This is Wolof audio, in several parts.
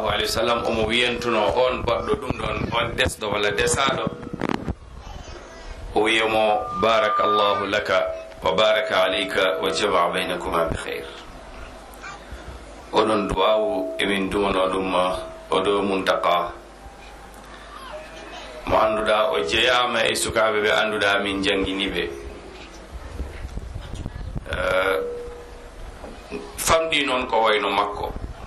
sallllahu alayhi wa sallam omo wiyantuno on baɗɗo ɗum ɗon on desɗo walla desaɗo o wiyamo baraka llahu laka wa baraka alayka wa jama baynakuma bi heyr oɗon duwawu emin dumano ɗum oɗo muntaka mo annduɗa o jeyama e sukaɓe ɓe annduɗa min jangguiniɓe famɗi noon ko wayno makko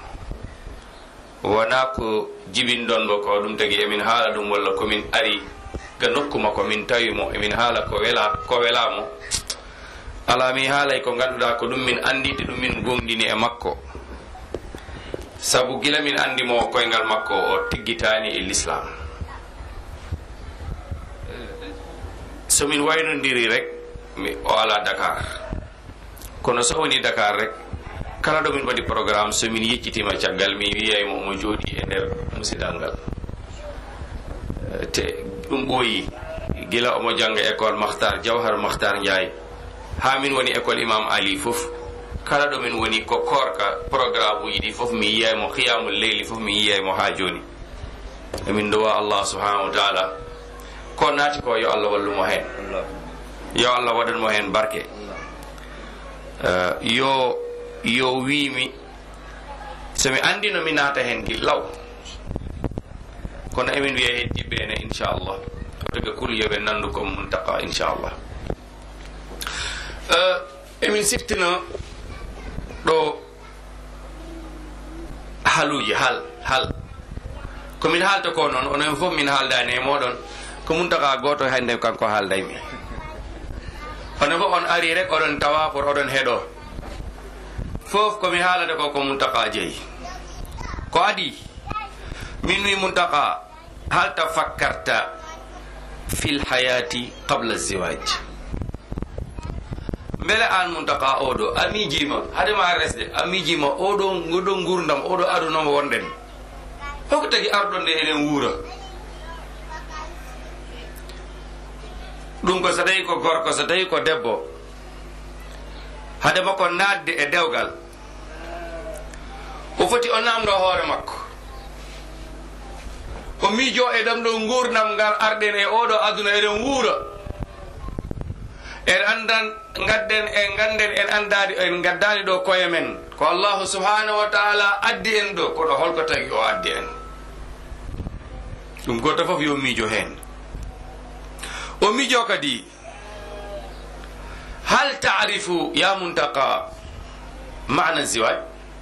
wona ko jibinɗon mo ko ɗum tagi emin haala ɗum walla komin ari ga nokku makko min tawimo emin haala ko wela ko welamo ala mi haalay ko ganduɗa ko ɗum min andide ɗum min gomɗini e makko saabu gila min andimo koyngal makko o tiggitani e l'islam somin waynodiri rek mi o ala dakar kono so woni dakar rek kala ɗo min waɗi programme somin yeccitima caggal mi wiyaymo omo jooɗi e nder musidal ngal te ɗum ɓooyi gila omo janga école mahtar jawhar mahtar ndiaye ha min woni école imam ali fof kala ɗo min woni ko korka programme uji ɗi fof mi yiyaymo qiyamul leyli fof mi yiyaymo ha joni emin dowa allah subhanahu wa taala ko naati ko yo allah wallumo hen yo allah waɗanmo hen barke yo yo wimi somi andino mi naata hen gillaw kono emin wiya heddiɓe ene inchallah otoga kul yoɓe nandu comme muntaka inchallah emin siftina ɗo haluji hal hal komin haalta ko noon onon fof min haaldani e moɗon ko muntaka goto hande kanko haaldaymi onon fof on ari rek oɗon tawa pour oɗon heeɗo fof komi haalata ko ko muntaka jeeyi ko adi min wi muntaka hal tafakkarta fil hayati qabla ziwaj beele an muntaka oɗo a miijima hadema resde a miijima oɗo ngoɗo gurdam oɗo adunoma wonɗen hoko tagi arɗo nde eɗen wuura ɗum ko so tawi ko gorko so tawi ko debbo hadema ko nadde e dewgal o foti o namdo hoore makko o miijo e ɗam ɗo gurdam ngal arɗen e oɗo aduna eɗen wuura en andan gadden e ganden en andadi en gaddani ɗo koye men ko allahu subhanahu wa taala addi en ɗo koɗo holko tagi o addi en ɗum goto foof yo miijo hen o miijo kadi hal tarifu ya muntaka mana ziwaj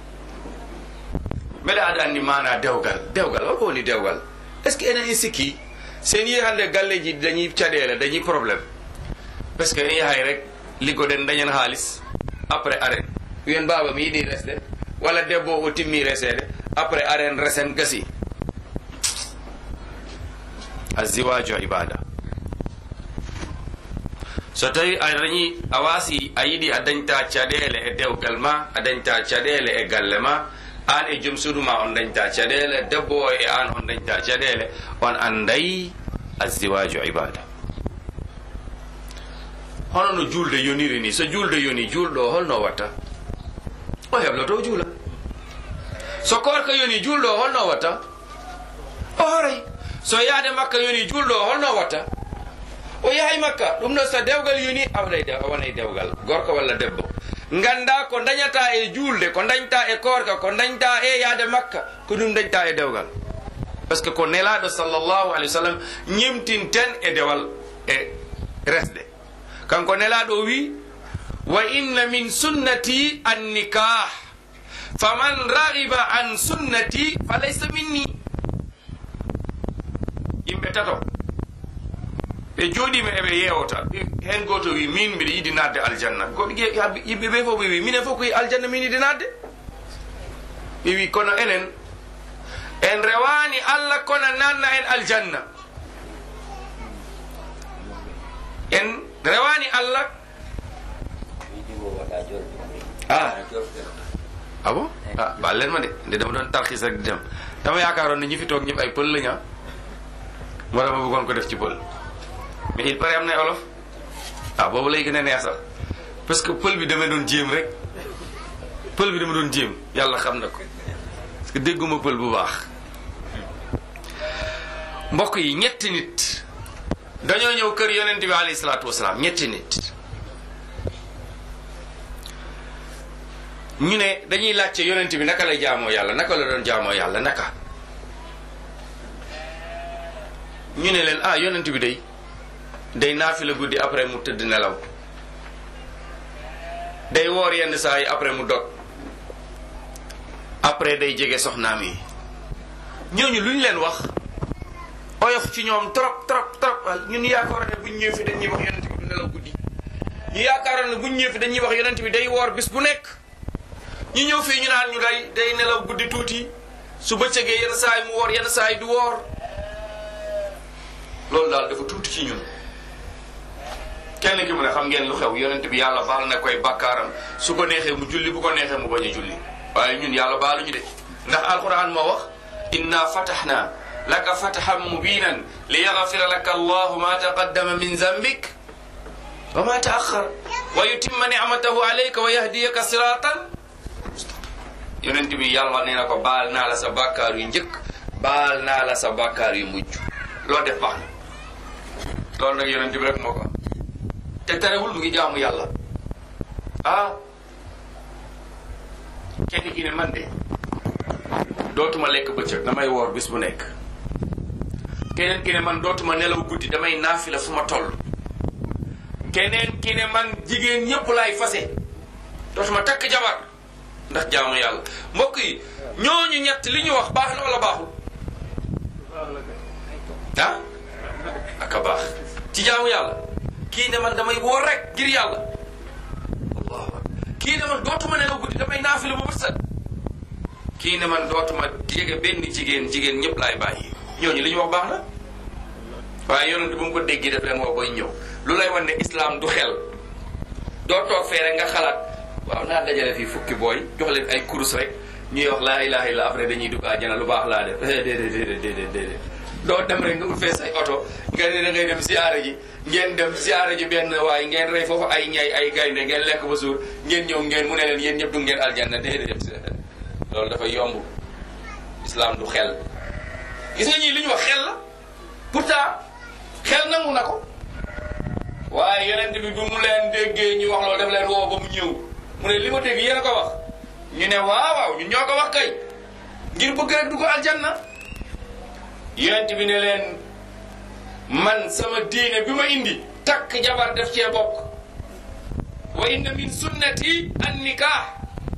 mbeɗa aɗa andi mana dewgal dewgal holko woni dewgal est ce que enen en sikki sen yi hande galleji dañi caɗele dañi probléme par ce que en yahay rek liggoɗen dañen haalis après aren wiyen baba mi yiɗi resde walla debbo o timmi resede après aren resen gasi aziwaju ibada so tawi a dañi a wasi a yiɗi a dañta caɗele e dewgal ma a dañta caɗele e galle ma an e joom suudu ma on dañta caɗele debbo o e an on dañta caɗele on andayi aziwaju ibada hono no julde yoniri ni so julde yoni julɗo o holno watta o hebloto juula so korka yoni julɗo o holno watta o horay so yaade makka yoni julɗo o holno watta o yahay makka ɗum ɗon so dewgal yoni awɗay de a wonay dewgal gorko walla debbo ganda ko dañata e julde ko dañta e korka ko dañta e yaade makka ko ɗum dañta e dewgal par ce que ko nelaɗo sallllahu alih wa sallam ñimtinten e dewal e resde kanko nelaɗo wi wa inna min sunnati annikah faman ragiba an sunnati falaysa minni yimɓe tato ɓe jooɗima eɓe yewta hen goto wi min mbiɗa yiɗi nadde aljanna ko yimɓe ɓe fof ɓe wi minen fof koye aljanna min yiɗi nadde ɓe wi kono enen en rewani allah kono nanna en aljanna en rewani allah ah ah bon ah baal leen ma de nde dama doon tarxis rek di dem dama yaakaaroon ne ñi fi toog ñëpp ay pël lañu moo tax ma bëggoon ko def ci pël mais il paraît am na olof ah boobu lay gën a neex sax parce que pël bi dama doon jéem rek pël bi dama doon jéem yàlla xam na ko que dégguma pël bu baax mbokk yi ñetti nit dañoo ñëw kër yonent bi alayhi salaatu wasalaam ñetti nit ñu ne dañuy laajte yonent bi naka la jaamoo yàlla naka la doon jaamoo yàlla naka ñu ne leen ah yonent bi day day naafila guddi après mu tëdd nelaw day woor yenn saa yi après mu dog après day jege soxnaam yi ñooñu lu ñu leen wax oyof ci ñoom trop trop trop ñun yaakaaroon ne bu ñu ñëwee fi dañuy wax yonent bi du nelaw guddi ñu yaakaaroon ne bu ñu ñëwee fi dañuy wax yonent bi day woor bis bu nekk ñu ñëw fii ñu naan ñu day day nelaw guddi tuuti su bëccëgee yenn saa yi mu woor yenn saa yi du woor loolu daal dafa tuuti ci ñun kenn ki mu ne xam ngeen lu xew yonent bi yàlla baal na koy bakkaaram su ko neexee mu julli bu ko neexee mu bañ a julli waaye ñun yàlla baaluñu de ndax alquran moo wax inna fatahna laka fatahan mubinan li yaghfira laka allahu ma taqaddama min zambik wa ma taaxar wa yutimma nicmatahu alayka wa yahdiyaka siratan yonent bi yàlla nee na ko baal naa la sa bàkkaar yu njëkk baal naa la sa bàkkaar yu mujj loo def baax na loolu nag yonent bi rek moo ko am te terewul mu ngi jaamu yàlla ah kenn ki ne man de dootuma lekk bëccëg damay woor bis bu nekk keneen ki ne man dootuma nelaw guddi damay naafila fu ma toll keneen ki ne man jigéen ñëpp laay fase dootuma takk jabar ndax jaamu yàlla mbokk yi ñooñu ñett li ñu wax baax na wala baaxul ah aka baax ci jaamu yàlla kii ne man damay woor rek ngir yàlla allahu akbar kii ne man dootuma nelaw guddi damay naafila bu bët set kii ne man dootuma jege benn jigéen jigéen ñëpp laay bàyyi ñooñu li ñu wax baax na waaye yonent bu mu ko déggee def leen woo boy ñëw lu lay wan ne islam du xel doo toog fee rek nga xalaat waaw naa dajale fii fukki booy jox leen ay kurus rek ñuy wax laa ilaha illa après dañuy dugg àjjana lu baax laa def déedéet déedéet déedéet déedéet doo dem rek nga ut fee say oto nga ne da ngay dem siyaare ji ngeen dem siyaare ji benn waaye ngeen rey foofu ay ñay ay gaynde ngeen lekk ba suur ngeen ñëw ngeen mu ne leen yéen ñëpp du ngeen aljanna déedéet loolu dafa yomb islam du xel gis nga ñii li ñu wax xel la pourtant xel nangu na ko waaye yonent bi bu mu leen déggee ñu wax loolu daf leen woo ba mu ñëw mu ne li ma dégg yéen a ko wax ñu ne waaw waaw ñun ñoo ko wax kay ngir bëgg rek du ko aljanna yonent bi ne leen man sama diine bi ma indi takk jabar def cee bokk wa inna min sunnati an nikah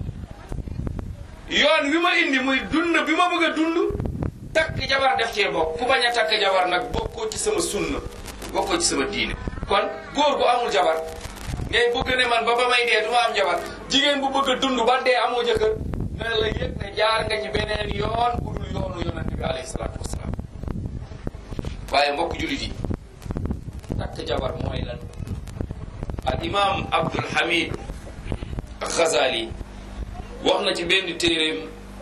yoon wi ma indi muy dund bi ma bëgg a dund takk jabar def cee bokk ku bañ a takk jabar nag bokkoo ci sama sunna bokkoo ci sama diine kon góor bu amul jabar ngay bëgg ne man ba ba may dee du ma am jabar jigéen bu bëgg a dund ba dee amoo jëkkër na la yëg ne jaar nga ci beneen yoon bu dul yoonu yonente bi alayhi salaatu wasalaam waaye mbokk jullit yi takk jabar mooy lan al imam abdul hamid Ghazali wax na ci benn téeréem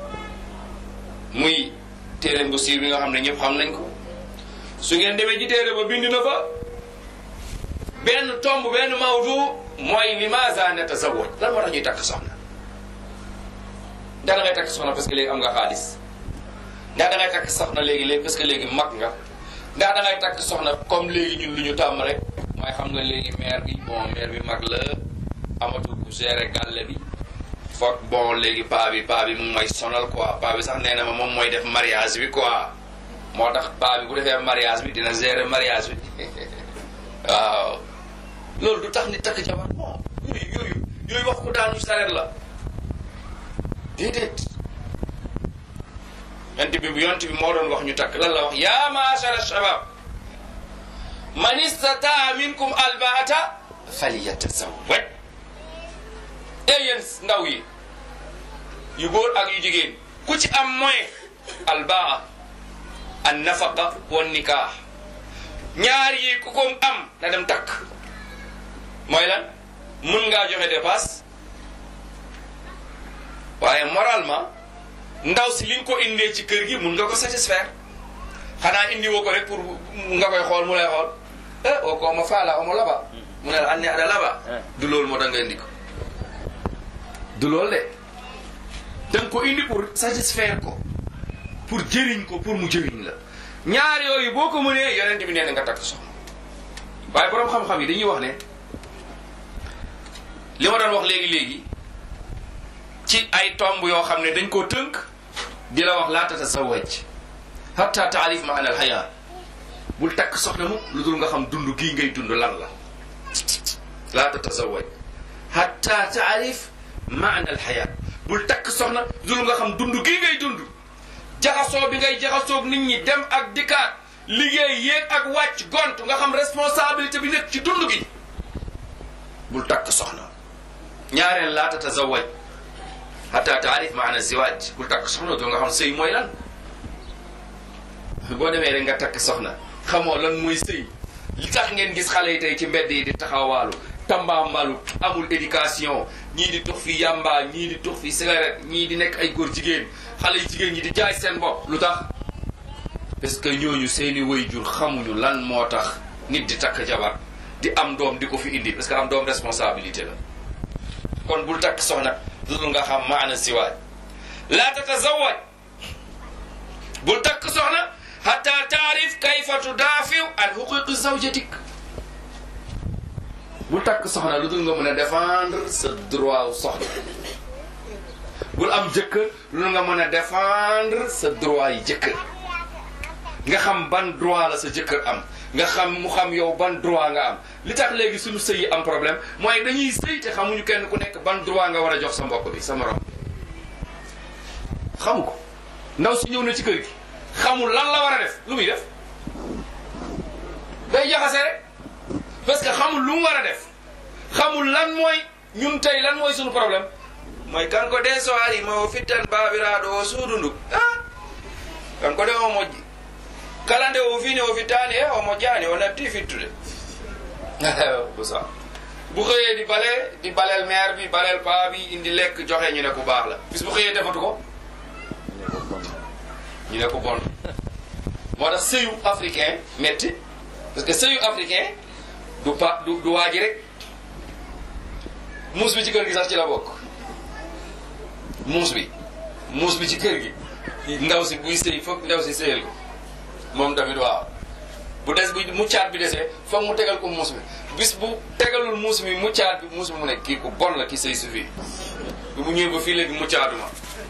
muy téeréem bu siiw bi nga xam ne ñëpp xam nañ ko su ngeen demee ci téere ba bind na fa benn tomb benn mawdu mooy limaza natazawwaj lan moo tax ñuy takk soxna ndax da ngay takk soxna parce que léegi am nga xaalis ndax da ngay takk soxna léegi léegi parce que léegi mag nga ndax da ngay takk soxna comme léegi ñun lu ñu tàmm rek mooy xam nga léegi maire bi bon maire bi mag la amatul ku gérer gàlle bi foog bon léegi paa bi paa bi mu may sonal quoi paa bi sax nee na ma moom mooy def mariage bi quoi moo tax paa bi bu defee mariage bi dina gérer mariage bi waaw loolu du tax ni takk jabar bon yooyu yooyu yooyu wax ko daanu sareet la déedéet yonent bi yonent bi moo doon wax ñu takk lan la wax ya maachara shabab man istataa minkum albaata falyatazawwaj e yéen ndaw yi yu góor ak yu jigéen ku ci am moyen albaa an nafaqa wa nikah ñaar yi ku ko am na dem takk mooy lan mun ngaa joxe dépasse waaye moralement ndaw si li nga ko indee ci kër gi mun nga ko satisfaire xanaa indi woo ko rek pour nga koy xool mu lay xool eh o ko ma faala omo laba mu ne la an ne ada laba du loolu moo tax nga indi ko du loolu de danga ko indi pour satisfaire ko pour jëriñ ko pour mu jëriñ la ñaar yooyu boo ko mënee yonent bi nee na nga takk soxna waaye boroom xam-xam yi dañuy wax ne li ma doon wax léegi-léegi ci ay tomb yoo xam ne dañ koo tënk di la wax laa tatasawaj hatta taarif maana al xayaa bul takk soxna mu lu dul nga xam dund gii ngay dund lan la laa tatasawaj hatta taarif maana al xayaa bul takk soxna lu dul nga xam dund gii ngay dund jaxasoo bi ngay jaxasoog nit ñi dem ak dikkaat liggéey yéeg ak wàcc gont nga xam responsabilité bi nekk ci dund gi bul takk soxna ñaareel laa tatazawaj hatta taarif maana ziwaaj bul takk soxna doo nga xam sëy mooy lan boo demee rek nga takk soxna xamoo lan mooy sëy li tax ngeen gis xale yi tey ci mbedd yi di taxawaalu tambaambalu amul éducation ñii di tux fi yamba ñii di tux fi cigarette ñii di nekk ay góor jigéen xale yu jigéen ñi di jaay seen bopp lu tax parce que ñooñu seeni waajur xamuñu lan moo tax nit di takk jabar di am doom di ko fi indi parce que am doom responsabilité la kon bul takk soxna dudul nga xam maana siwaaj laa tatazawaj bul takk soxna hatta taarif kayfa tudaafiw an xuquqi zawjatik bul takk soxna lu dul nga mën a défendre sa droit soxna bul am jëkkër lu dul nga mën a défendre sa droit yi jëkkër nga xam ban droit la sa jëkkër am nga xam mu xam yow ban droit nga am li tax léegi suñu sëy yi am problème mooy dañuy sëy te xamuñu kenn ku nekk ban droit nga war a jox sa mbokk bi sa morom xamu ko ndaw si ñëw na ci kër gi xamul lan la war a def lu muy def day jaxase rek parce que xamul lu mu war a def xamul lan mooy ñun tey lan mooy suñu problème mooy kan ko den so ari ma o fittan babiraɗo o suudundu ah kan ko de o moƴƴi kala nde o fini o fittani e o moƴƴani o natti fittude busa bu xëyee di bale di baleel maire bi baleel paa bi indi lekk joxe ñu ne ku baax la bis bu xëyee defatu ko ñu ne ko bon moo tax sëyu africain metti parce que sëyu africain du pa du du waaji rek muus bi ci kër gi sax ci la bokk muus bi muus bi ci kër gi ndaw si buy sëy foog ndaw si sëyal ko moom tamit waaw bu des bu muccaat bi desee foog mu tegal ko muus bi bis bu tegalul muus mi muccaat bi muus bi mu ne kii ku bon la ki sëy si fii bi mu ñëwee ba fii léegi muccaatuma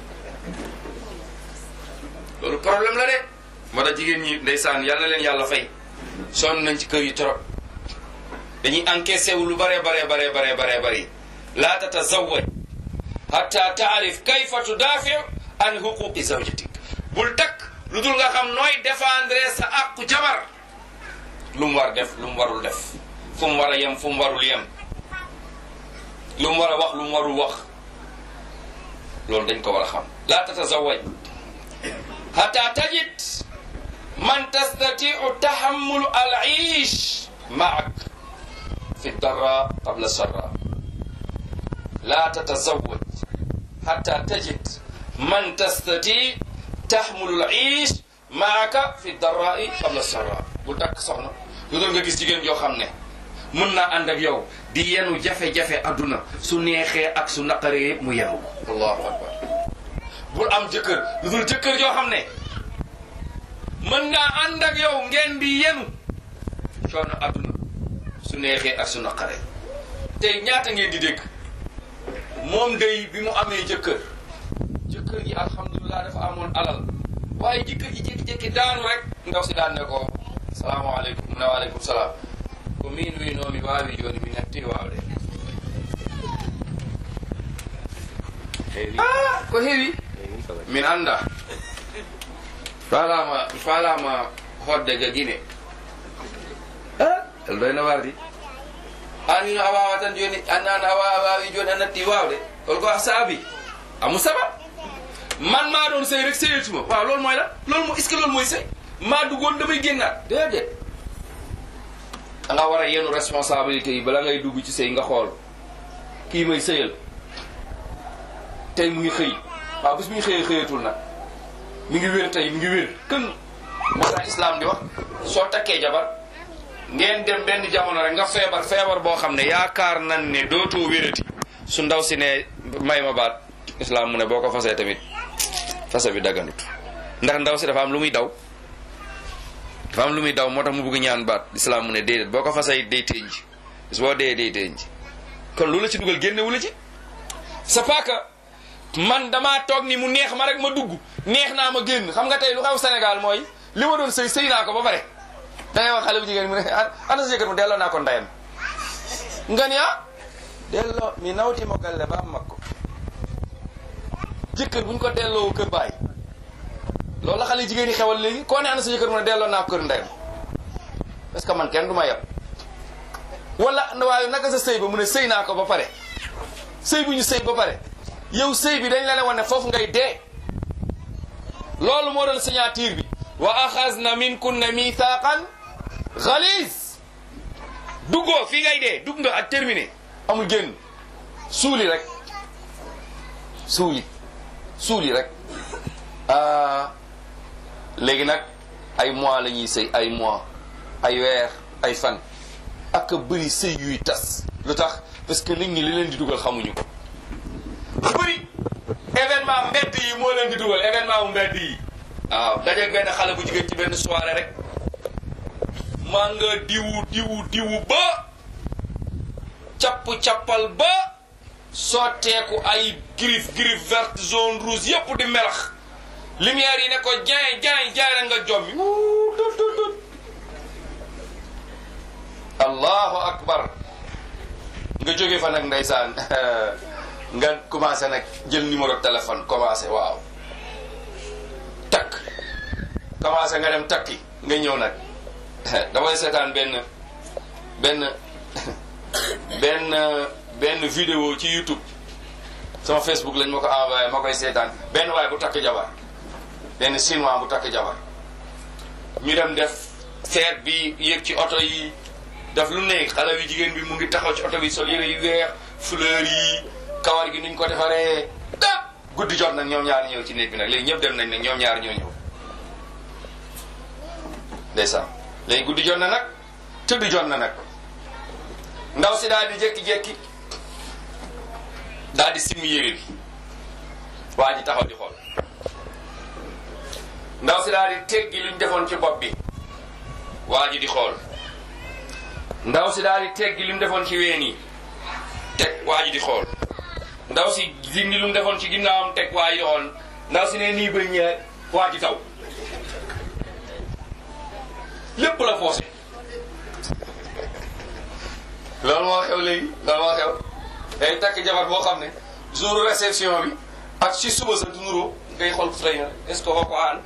loolu problème la de moo tax jigéen ñi ndeysaan yal na leen yàlla fay sonn nañ ci kër yi trop dañuy encaissé wu lu bare bare bare bare bare bëri laa tatazawaj hatta taarif kayfa tudaafi an huquqi zawjatik bul takk lu dul nga xam nooy défendre sa àqu jabar lu mu war def lu mu warul def fu mu war a yem fu mu warul yem lu mu war a wax lu mu warul wax loolu dañ ko war a xam laa tatazawaj hatta tajid man tastatiu tahammulu al iish maak fi darra qabla sarra laa tatazawaj hatta tajid man tastati tahmulu al iish maaka fi darrai qabla sarra bu takk soxna lu doon nga gis jigéen joo xam ne mën naa ànd ak yow di yenu jafe-jafe adduna su neexee ak su naqaree yëpp mu yenu ko allahu akbar bul am jëkkër lu dul jëkkër joo xam ne mën ngaa ànd ak yow ngeen di yenu coono adduna su neexee ak su naqaree tey ñaata ngeen di dégg moom day bi mu amee jëkkër jëkkër ji alhamdulilah dafa amoon alal waaye jëkkër ji jékki-jékki daanu rek ndaw si daan ne ko salaamaaleykum mu ne waaleykum salaam ko min winoomi waawi jooni mi natti waawde ah ko heewi min annda falama falama hodde ga guine ah el doyno wardi anino a wawa tan joni annano a wawa wawi joni a natti wawde holko a saabi amu saba man maa doon sëy rek sëyatuma waaw loolu mooy la loolu mooy est-ce que loolu mooy sëy maa duggoon damay génnaat déedéet da nga war a yenu responsabilité yi bala ngay dugg ci sëy nga xool kii may sëyal tey mu ngi xëy waaw bis mu ngi xëyee xëyatul nag mi ngi wér tey mi ngi wér kën moo tax islam di wax soo takkee jabar ngeen dem benn jamono rek nga feebar feebar boo xam ne yaakaar nan ne dootoo wérati su ndaw si ne may ma baat islam mu ne boo ko fasee tamit fase bi daganut ndax ndaw si dafa am lu muy daw dafa am lu muy daw moo tax mu bëgg ñaan baat lislaam mu ne déedéet boo ko fasay day tënj bis boo dee day tënj kon lu la ci dugal génnewu la ci c'est pas que man damaa toog ni mu neex ma rek ma dugg neex naa ma génn xam nga tey lu xew Sénégal mooy li ma doon sëy sëy naa ko ba pare da ngay wax xale bu jigéen mu ne ana sa jëkkër mu delloo naa ko ndeyam nga ni ah delloo mi nawti mo galle ba makko jëkkër buñ ko delloo kër baay loolu la xale jigéen yi xewal léegi koo ne ana sa jëkkër mu ne delloo naa ko kër ndeyam parce que man kenn du ma yab wala waaye naka sa sëy ba mu ne sëy naa ko ba pare sëy bu ñu sëy ba pare yow sëy bi dañ la ne woon ne foofu ngay dee loolu moo doon signature bi wa axasna minkunna mithaqan xalis duggoo fii ngay dee dugg nga ak terminé amul génn suuli rek suuli suuli rek léegi nag ay mois la ñuy sëy ay mois ay weer ay fan ak bëri sëy yuy tas lu tax parce que nit ñi li leen di dugal xamuñu ko lu bëri événement mbedd yi moo leen di dugal événement bu mbedd yi waaw dajeeg benn xale bu jigéen ci benn soirée rek maa nga diwu diwu diwu ba capp-cappal ba sotteeku ay griffe griffe verte jaune rouge yépp di melax lumière yi ne ko jaay jaay jaay rek nga jommi tut tut tut allahu akbar nga jóge fa nag ndeysaan nga commencé nag jël numéro téléphone commencé waaw takk commencé nga dem takki nga ñëw nag damay seetaan benn benn benn benn vidéo ci YouTube sama Facebook lañ ma ko envoyé ma koy seetaan benn waay bu takk jabar benn chinois bu takk jabar ñu dem def feet bi yéeg ci oto yi daf lu ne xale bi jigéen bi mu ngi taxaw ci oto bi sol yére yu weex fleur yi kawar gi nuñ ko defaree da guddi jot nag ñoom ñaar ñëw ci néeg bi nag léegi ñëpp dem nañ nag ñoom ñaar ñoo ñëw ndeysaan léegi guddi jot na nag tëdd jot na nag ndaw si daal di jékki-jékki daal di simmi yére bi waa ji taxaw di xool ndaw si daal di teggi luñ defoon ci bopp bi waa ji di xool ndaw si daal di teggi li mu defoon ci ween yi teg waa ji di xool ndaw si dindi lu mu defoon ci ginnaawam teg waa ji di xool ndaw si ne nii ba ñëwee waa ji taw lépp la foosé loolu moo xew léegi loolu moo xew day takk jabar boo xam ne jour réception bi ak si suba sa du nuroo ngay xool fay na est ce que ko aan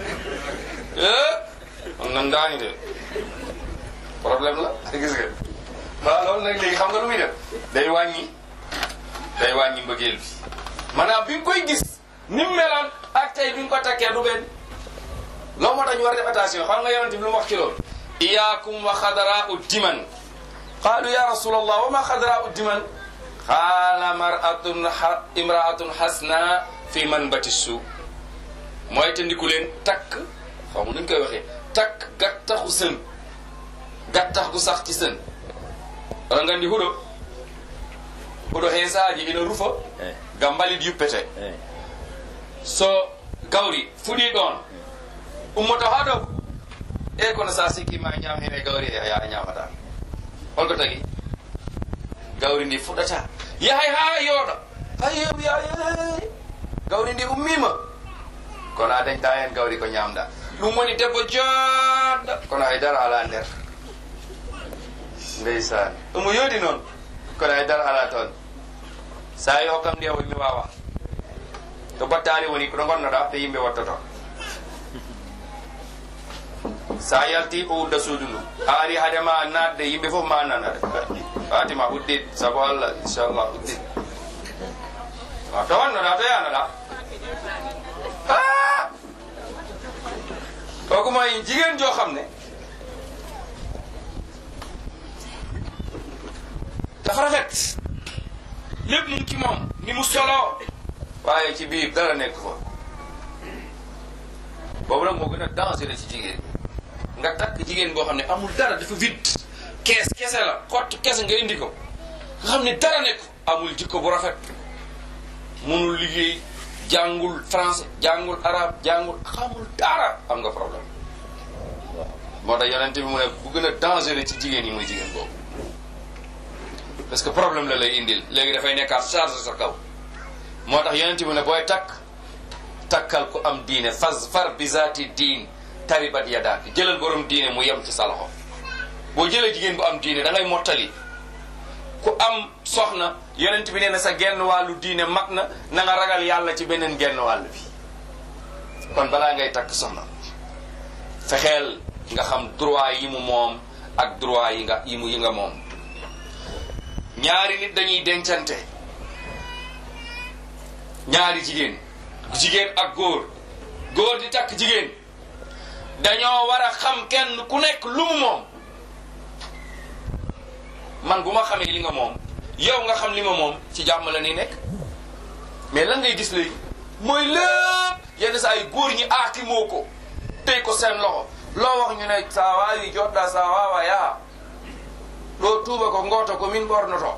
am nan daani de problème la gis nga waaw loolu nag léegi xam nga lu muy def day wàññi day wàññi mbëggeel bi maanaam bi nga koy gis ni mu meloon ak tey bi nga ko takkee du benn loolu moo tax ñu war def attention xam nga yonente bi lu mu wax ci loolu iyaakum wa xadaraa u diman qaalu ya rasulallah wa ma xadaraa u diman qaala maratun imraatun xasna fi manbati suu mooy te ndiku leen takk xaw ma nuñ koy waxee takk gattaxu sën gattax gu sax ci sën wala ngandi huɗo huɗo heesaji ina rufa gam mbalit yuppete so gawri fuɗi ɗon ummoto ha dow e kono sa sikkima ñam hene gawri e ya ñamata holko tagui gawri ndi fuɗata yahay ha yooɗa ayew ya gawri ndi ummima kono a dañta hen gawri ko ñamɗa ɗum woni debbo joɗɗo kono haydara ala nder ndeysan omo yoodi noon kono haydara ala toon sa yi hokkam ndi o mi wawa to battali woni koɗo gonnoɗa to yimɓe wattoto sa yalti o udda suudu ndu a ari haadema natde yimɓe foof ma nanade fatima uddit saabu allah inchallah uddit a to wannoɗa to yanoɗa kooku mooy jigéen joo xam ne dafa rafet lépp mu ngi ci moom ni mu solo waaye ci biir dara nekk fa boobu nag moo gën a dangereux ci jigéen nga takk jigéen boo xam ne amul dara dafa vide kees kese la xott kese nga indi ko nga xam ne dara nekk amul jikko bu rafet munul liggéey jàngul français jàngul arabe jàngul xamul dara am nga problème moo tax yonent bi mu ne bu gën a dangereux ci jigéen yi muy jigéen boobu parce que problème la lay indil léegi dafay nekkaat charge sa kaw moo tax yonent bi ne booy takk takkal ku am diine fas far bi zaati diin taribat yadaak jëlal borom diine mu yem ci sa loxo boo jëlee jigéen bu am diine da ngay mottali ku am soxna yonent bi nee na sa genn wàllu diine mat na na nga ragal yàlla ci beneen genn wàll bi kon balaa ngay takk soxna fexeel nga xam droit yi mu moom ak droit yi nga yi mu yi nga moom ñaari nit dañuy dencante ñaari jigéen jigéen ak góor góor di takk jigéen dañoo war a xam kenn ku nekk lu mu moom man bu ma xamee li nga moom yow nga xam li ma moom ci jàmm la ni nekk mais lan ngay gis léegi mooy lépp yenn saa yu góor ñi aaki moo ko tey ko seen loxo loo wax ñu ne saa waawi jodda saa waawa yaa ɗo tuuba ko ngoto ko min ɓornoto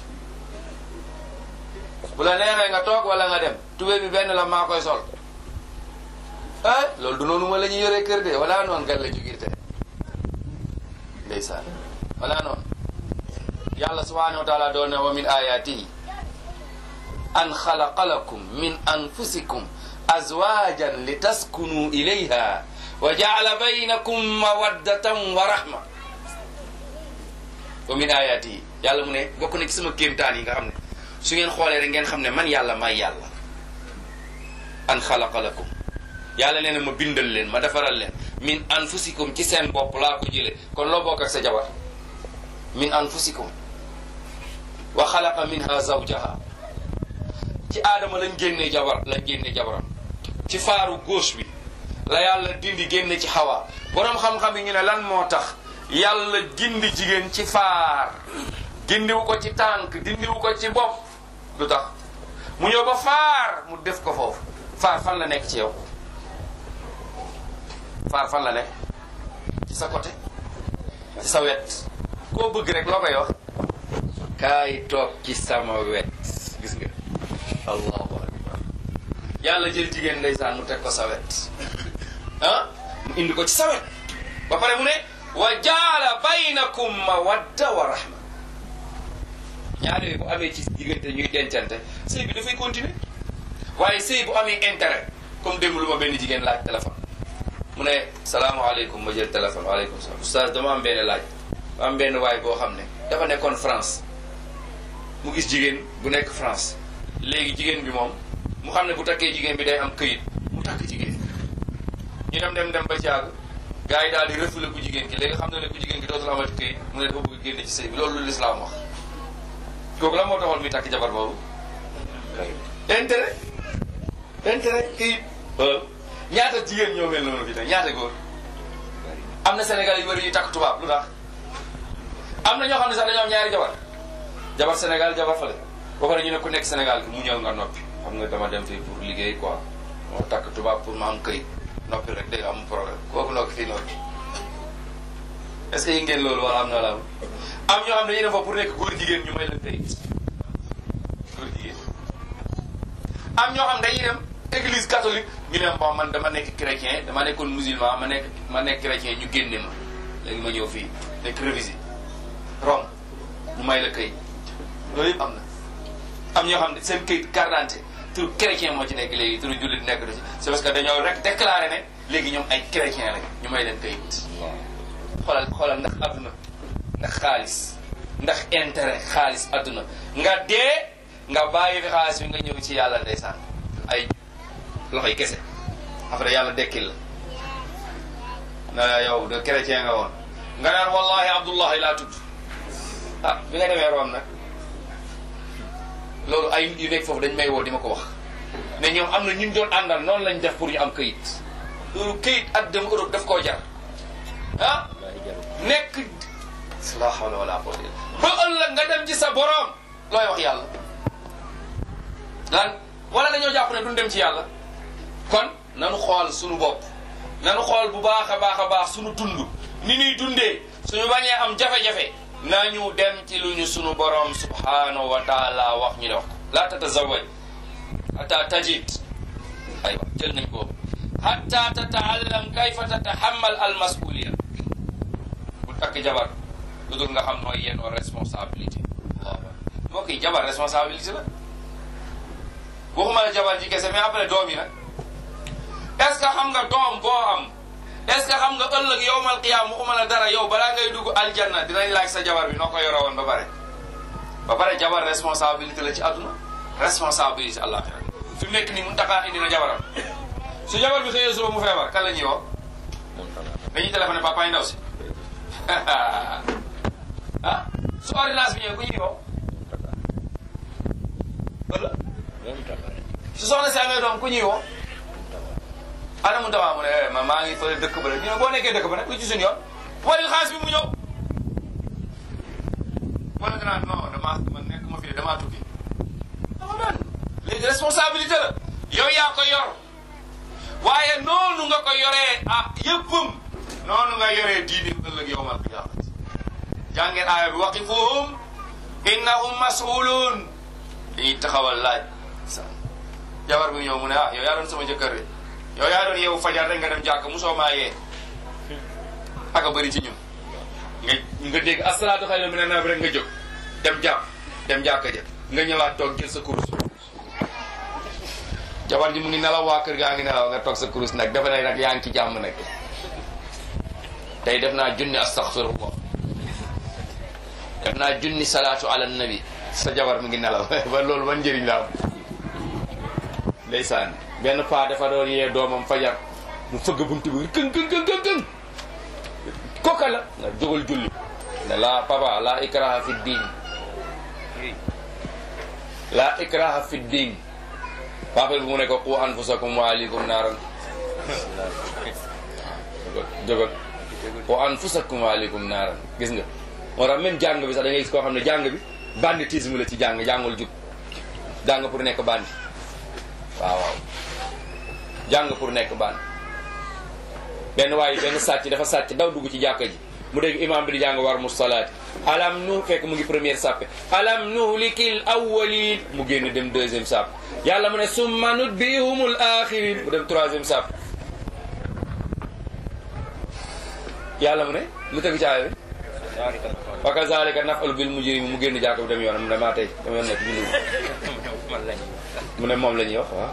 bu la neexee nga toog wala nga dem tubé bi benn la maa koy sol ah loolu du noonu ma la ñuy yoree kër de wala noonu gan la jugirte ndeysaan wala noonu yàlla subhanahu wa taala doon ne wa min ayatihi an xalaqa lakum min anfusikum azwajan li taskunu ilayha wa jaala baynakum mawaddatan wa rahma wa min ayatihi yàlla mu ne bokk na ci sama kéemtaan yi nga xam ne su ngeen xoolee rek ngeen xam ne man yàlla may yàlla an xalaqa lakum yàlla nee na ma bindal leen ma defaral leen min anfusikum ci seen bopp laa ko jële kon loo bokk ak sa jabar min anfusikum wa xalaqa minha zawjaha ci aadama lañ génnee jabar lañ génnee jabaram ci faaru gauche bi la yàlla dindi génne ci xawa boroom xam-xam yi ñu ne lan moo tax yàlla gindi jigéen ci faar gindiwu ko ci tànk dindiwu ko ci bopp lu tax mu ñëw ba faar mu def ko foofu faar fan la nekk ci yow faar fan la nekk ci sa côté ci sa wet koo bëgg rek loo koy wax kaay toog ci sama wet gis nga allahu akbar yàlla jël jigéen ndeysaan mu teg ko sa wet ah mu indi ko ci sa wet ba pare mu ne wa jaala baynakum mawadda wa rahma ñaar yooyu bu amee ci diggante ñuy dencante sëy bi dafay continuer waaye sëy bu amee intérêt comme démb lu ma benn jigéen laaj téléphone mu ne salaamaaleykum ma jël téléphone waaleykum salaam oustaz dama am benn laaj am benn waay boo xam ne dafa nekkoon France mu gis jigéen bu nekk France léegi jigéen bi moom mu xam ne bu takkee jigéen bi day am këyit mu takk jigéen ñu dem dem dem ba ci àgg gars yi daal di refoulé ku jigéen ki léegi xam na ne ku jigéen ki dootul amati këyit mu ne dafa bëgg génne ci sëy bi loolu lu lislaam wax kooku la moo taxoon muy takk jabar boobu intérêt intérêt këyit ñaata jigéen ñoo mel noonu fi tey ñaata góor am na Sénégal yu bëri yu takk tubaab lu tax am na ñoo xam ne sax dañoo am ñaari jabar jabar Sénégal jabar fale ba pare ñu ne ku nekk Sénégal gi mu ñëw nga noppi xam nga dama dem fii pour liggéey quoi moo takk tubaab pour ma am këyit noppi rek day am problème kooku nokk fii noppi est-ce que yi ngeen loolu wala am na la am ñoo xam ne dañuy dem fa pour nekk góor jigéen ñu may leen këyit góor jigéen am ñoo xam dañuy dem église catholique ñu ne bon man dama nekk chrétien dama nekkoon musulman ma nekk ma nekk chrétien ñu génne ma léegi ma ñëw fii nekk révisé Rome ñu may la këyit loolu yëpp am na am ñoo xam ne seen këyit carte d'identité tur chrétien moo ci nekk léegi turu jullit nekk du ci c'est parce que dañoo rek déclaré ne léegi ñoom ay chrétien lañ ñu may leen këyit xoolal xoolal ndax adduna ndax xaalis ndax intérêt xaalis adduna nga dee nga bàyyi fi xaalis bi nga ñëw ci yàlla ndeysaan ay loxoy kese après yàlla dekkil la na yow de chrétien nga woon nga naan wallahi abdullahi laa tudd ah bi nga demee Rome nag loolu ay nit yu nekk foofu dañ may woo di ma ko wax ne ñoom am na ñu doon àndal noonu lañ def pour ñu am këyit loolu këyit ak dem Europe daf koo jar ah nekk la hawla wala quwwata illa ba ëllëg nga dem ci sa borom looy wax yàlla lan wala dañoo jàpp ne duñ dem ci yàlla kon nanu xool suñu bopp nanu xool bu baax a baax a baax suñu dund ni ñuy dundee suñu bañee am jafe-jafe nañu dem ci lu ñu suñu borom subhanahu wa taala wax ñu dox la tatazawaj ata tajid aywa jël nañ ko hatta tataallam kayfa tatahammal al masuliya bu takk jabar lu dul nga xam nooy yenoo responsabilité waaw mbokk yi jabar responsabilité la waxuma la jabar ji kese mais après doom yi nag est ce que xam nga doom boo am est ce que xam nga ëllëg yowmal qiyaam waxuma la dara yow balaa ngay dugg aljanna dinañ laaj sa jabar bi noo ko yore woon ba pare ba pare jabar responsabilité la ci àdduna responsabilité àllaaxira fi mu nekk nii mun taxaa indi na jabaram su jabar bi xëyee suba mu feebar kan la ñuy woo dañuy téléphoné papa yi ndaw si ah su ordonnance bi ñëwee ku ñuy woo wala su soxna si amee doom ku ñuy woo ana mu tamaa mu ne ma maa ngi fële dëkk ba rek ñu ne boo nekkee dëkk ba nag lu ci suñu yoon wala xaalis bi mu ñëw wala nga naan non damaa man nekk ma fi damaa tukki dama man léegi responsabilité la yow yaa ko yor waaye noonu nga ko yoree ah yëppam noonu nga yoree diini ëllëg yowmal qiyaamati jàngeen aaya bi waqifuhum innahum mas'uluun dañuy taxawal laaj sa jabar bi ñëw mu ne ah yow yaa doon sama jëkkër de yow yaa doon yeewu fajar rek nga dem jàkk musoo maa yee aka bëri ci ñun nga nga dégg asalaatu xayru mina nawm rek nga jóg dem jàpp dem jàkka ja nga ñëwaat toog jël sa kurus jabar ji mu ngi nelaw waa kër gaa ngi nelaw nga toog sa kurus nag defe na nag yaa ngi ci jàmm nag tey def naa junni astaghfirullah def naa junni salaatu ala nabi sa jabar mu ngi nelaw ba loolu ban njëriñ la am ndeysaan benn paa dafa doon yee doomam fajar mu fëgg buntu bi këng këng këng këng këng kooka la nga jógal julli ne la papa la ikraha fi diin la ikraha fi diin papa bi mu ne ko qu anfusakum wa ahlikum naaran jógal qu anfusakum wa ahlikum naaran gis nga moo tax même jàng bi sax da ngay gis koo xam ne jàng bi banditisme la ci jàng jàngul jub jàng pour nekk bandi waaw waaw jàng pour nekk bandi benn waaye benn sàcc dafa sàcc daw dugg ci jàkka ji mu dégg imam bi di jàng war mu salaati alam nu fekk mu ngi première sàppe alam nuhlikil awwalin mu génn dem deuxième sàppe yàlla mu ne summa nutbihumul axirin mu dem troisième sàppe yàlla mu ne lu tegu ci aaya bi wa kazalika nafalu bil mujrimi mu génn jàkka bi dem yoonam mu ne maa tey dama yoon nekk julli mu ne moom la ñuy wax waaw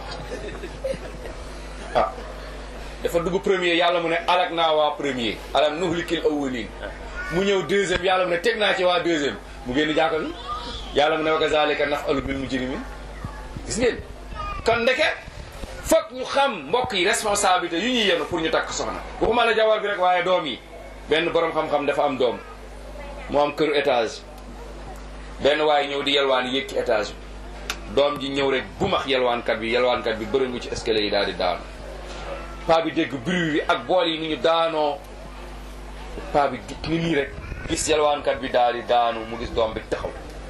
ah dafa dugg premier yàlla mu ne alak naa waa premier alam nuhlikil awwalin mu ñëw deuxième yàlla mu ne teg naa ci waa deuxième mu génn jàkka bi yàlla mu ne wa kazalika nafalu bil mujrimin gis ngeen kon ndeke foog ñu xam mbokk yi responsabilité yu ñuy yenu pour ñu takk soxna waxuma la jawar bi rek waaye doom yi benn borom xam-xam dafa am doom mu am këru étage benn waaye ñëw di yelwaan yéeg ci étage bi doom ji ñëw rek bu max yelwaankat bi yelwaankat bi bërëngu ci escalier yi daal di daanu paa bi dégg bruit bi ak bool yi ni ñu daanoo paa bi ni nii rek gis yelwaankat bi daal di daanu mu gis doom bi taxaw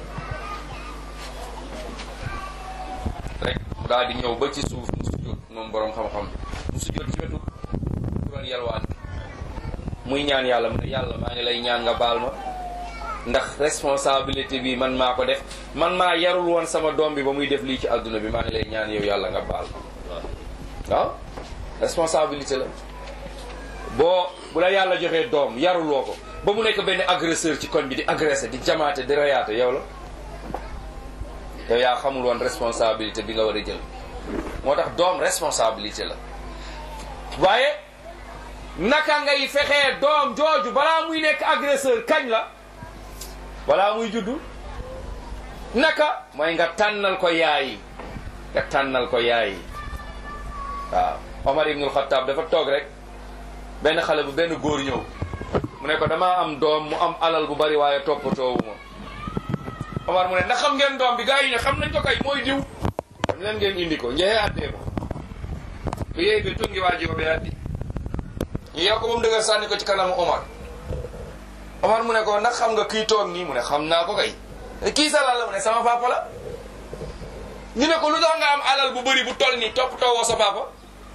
rek mu daal di ñëw ba ci suuf mu sujjóot moom borom xam-xam mu sujjóot ci wetu doon yelwaan muy ñaan yàlla mu ne yàlla maa ngi lay ñaan nga baal ma ndax responsabilité bi man maa ko def man maa yarul woon sama doom bi ba muy def lii ci adduna bi maa ngi lay ñaan yow yàlla nga baal ma waaw responsabilité la boo bu la yàlla joxee doom yaruloo ko ba mu nekk benn agresseur ci koñ bi di agressé di jamaate di rayaate yow la yow yaa xamul woon responsabilité bi nga war a jël moo tax doom responsabilité la waaye naka ngay fexee doom jooju balaa muy nekk agresseur kañ la balaa muy juddu naka mooy nga tànnal ko yaay nga tànnal ko yaay waaw Omar ibnul Xattaab dafa toog rek benn xale bu benn góor ñëw mu ne ko damaa am doom mu am alal bu bari waaye toppatoowu ma Omar mu ne ndax xam ngeen doom bi gars yi ne xam nañ ko kay mooy diw xam leen ngeen indi ko njexee addee ko bu yeey bi tungi waa jiwo bi addi ñu yow ko ba mu dëgër sànni ko ci kanamu Omar Omar mu ne ko ndax xam nga kii toog nii mu ne xam naa ko kay kii sa lal la mu ne sama papa la ñu ne ko lu tax nga am alal bu bëri bu toll nii topp toowoo sa papa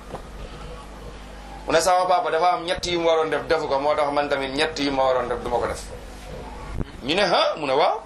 mu ne sama papa dafa am ñett yu mu waroon def defu ko moo tax man tamit ñett yu ma waroon def du ma ko def ñu ne ha mu ne waaw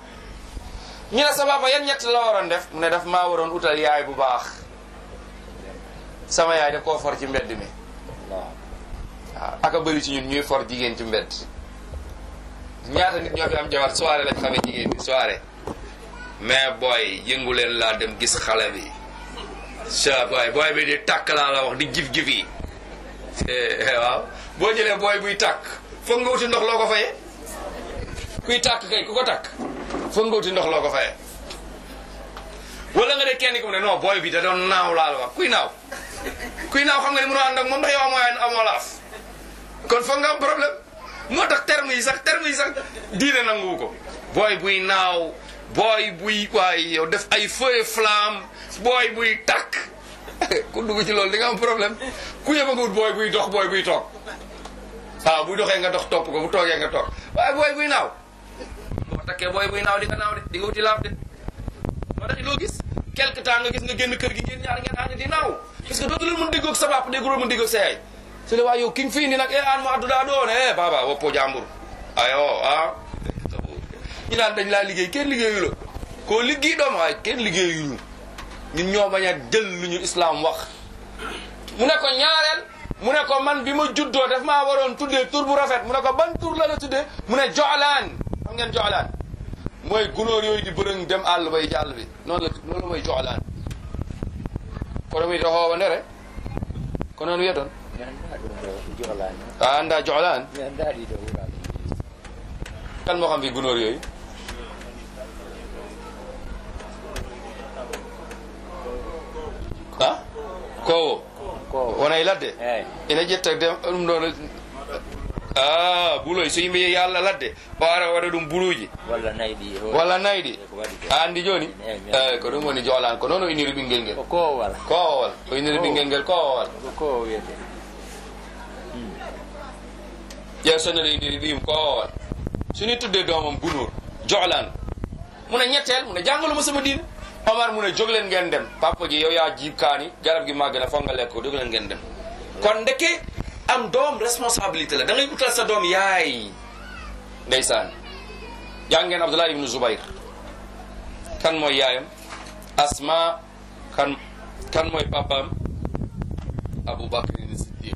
ñu ne sa papa yan ñett la waroon def mu ne daf maa waroon utal yaay bu baax sama yaay daf koo for ci mbedd mi waaw waaw aka bëri ci ñun ñuy for jigéen ci mbedd ñaata nit ñoo fi am jabar soirée lañ xamee jigéen bi soirée mais booy yëngu leen laa dem gis xale bi sa booy booy bi di tàkk laa la wax di jif-jif yi waaw boo jëlee booy buy tàkk foog nga wuti ndox loo ko fayee kuy tàkk kay ku ko tàkk foog nga wuti ndox loo ko fayee wala nga de kenn ku ne non booy bi da doon naaw laa la wax kuy naaw kuy naaw xam nga ne mënoo ànd ak moom ndax yow amoo amoo laaf kon foog nga am problème moo tax terme yi sax terme yi sax diine nanguwu ko booy buy naaw booy buy waay yow def ay feu et flamme booy buy tàkk ku dugg ci loolu di nga am problème ku yëba nga wut booy buy dox booy buy toog waaw buy doxee nga dox topp ko bu toogee nga toog waaye booy buy naaw boo takkee booy buy naaw di nga naaw de di nga wuti laaf de moo tax loo gis quelque temps nga gis nga génn kër gi ngeen ñaar ngeen ànd di naaw parce que dootu leen mën déggoog sa papa dégguloo mën déggoog sa yaay su le waa yow ki nga fi indi nag e an mo adduɗa ɗo ne e baba woppo jambur ayo a ñu naan dañ laa liggéey kenn liggéeyu la koo liggéey doom waaye kenn liggéeyuñu ñun ñoo bañ a jël lu ñu islam wax mu ne ko ñaareel mu ne ko man bi ma juddoo daf maa waroon tuddee tur bu rafet mu ne ko ban tur la la tuddee mu ne joxlaan xam ngeen joxlaan mooy gunóor yooyu di bërëng dem àll bay ci àll bi noonu la noonu la mooy joxlaan kono mi to hoowa ndere ko noon wiya toon mi annda ɗum ɗo johlani a anda joxlaan mi annda ɗiɗo wuraɓe kan moo xam fi gunóor yooyu ah kowo ko wonay ladde eyyi ina ƴetta dem ɗum ɗon a buloy so yimɓe yeehi allah ladde o ara waɗa ɗum buluji walla nayyi ɗi ho walla nayɗi ko waɗi ko a andi joni Eyyi, mi eyyi ko ɗum woni jolan ko noon o iniri ɓinguel ngel ko kowal kowowal o iniri ɓinguel ngel kowowal ko kowo wiyete ƴeew sonere indiri ɗim kowowal soni tudde domam gunóor jolan mune ñetteel mune jàngaluma sama diine omar mune jógleen ngeen dem papa ji yow yaa jiib kaani garab gi màgg na foog nga lekk ko jógleen ngeen dem kon ndeke am doom responsabilité la da ngay utal sa doom yaay ndeysaan jàng ngeen abdullah ibnu zubayr kan mooy yaayam asma kan kan mooy papaam abou bakrin siddiq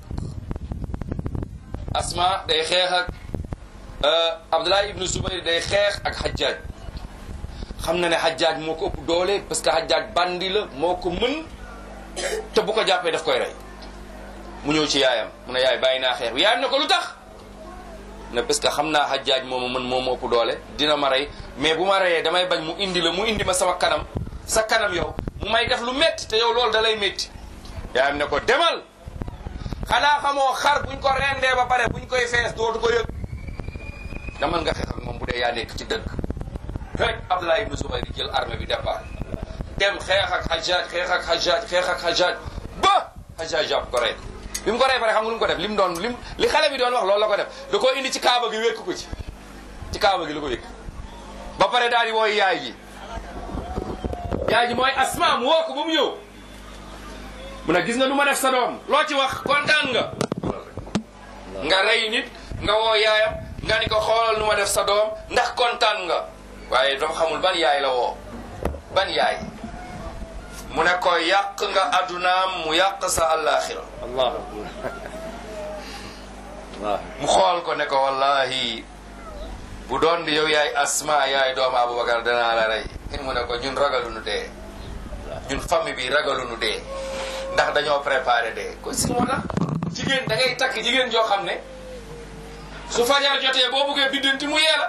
asma day xeex ak abdullah ibnu zubayr day xeex ak xajjaaj xam na ne xajjaaj moo ko ëpp doole parce que xajjaaj bandi la moo ko mën te bu ko jàppee daf koy rey mu ñëw ci yaayam mu ne yaay bàyyi naa xeex bi yaayam ne ko lu tax ne parce que xam naa xajjaaj moomu mën moo ma ëpp doole dina ma rey mais bu ma reyee damay bañ mu indi la mu indi ma sama kanam sa kanam yow mu may def lu métti te yow loolu da lay métti yaayam ne ko demal xanaa xamoo xar buñ ko rendee ba pare buñ koy fees dootu ko yëg demal nga xeex ak moom bu dee yaa nekk ci dëgg rek Abdullah ibn Zubayr di jël armée bi départ dem xeex ak Hajjaj xeex ak Hajjaj xeex ak Hajjaj ba Hajjaj jàpp ko rey ko bi mu ko rey pare xam nga lu mu ko def li mu doon lim li xale bi doon wax loolu la ko def da koo indi ci kaaba gi wékk ko ci ci kaaba gi la ko wékk ba pare daal di wooy yaay ji yaay ji mooy asma mu woo ko ba mu ñëw mu ne gis nga nu ma def sa doom loo ci wax kontaan nga nga rey nit nga woo yaayam nga ni ko xoolal nu ma def sa doom ndax kontaan nga waaye dafa xamul ban yaay la woo ban yaay mu ne ko yàq nga addunaam mu yàq sa àllaaxira allahu akbar allah mu xool ko ne ko wallahi bu doon di yow yaay asma yaay doomu abubakar danaa la rey mu ne ko ñun ragalunu dee ñun famille bi ragalunu dee ndax dañoo préparé dee ko si moo tax jigéen da ngay takk jigéen joo xam ne su fajar jotee boo buggee biddanti mu yee la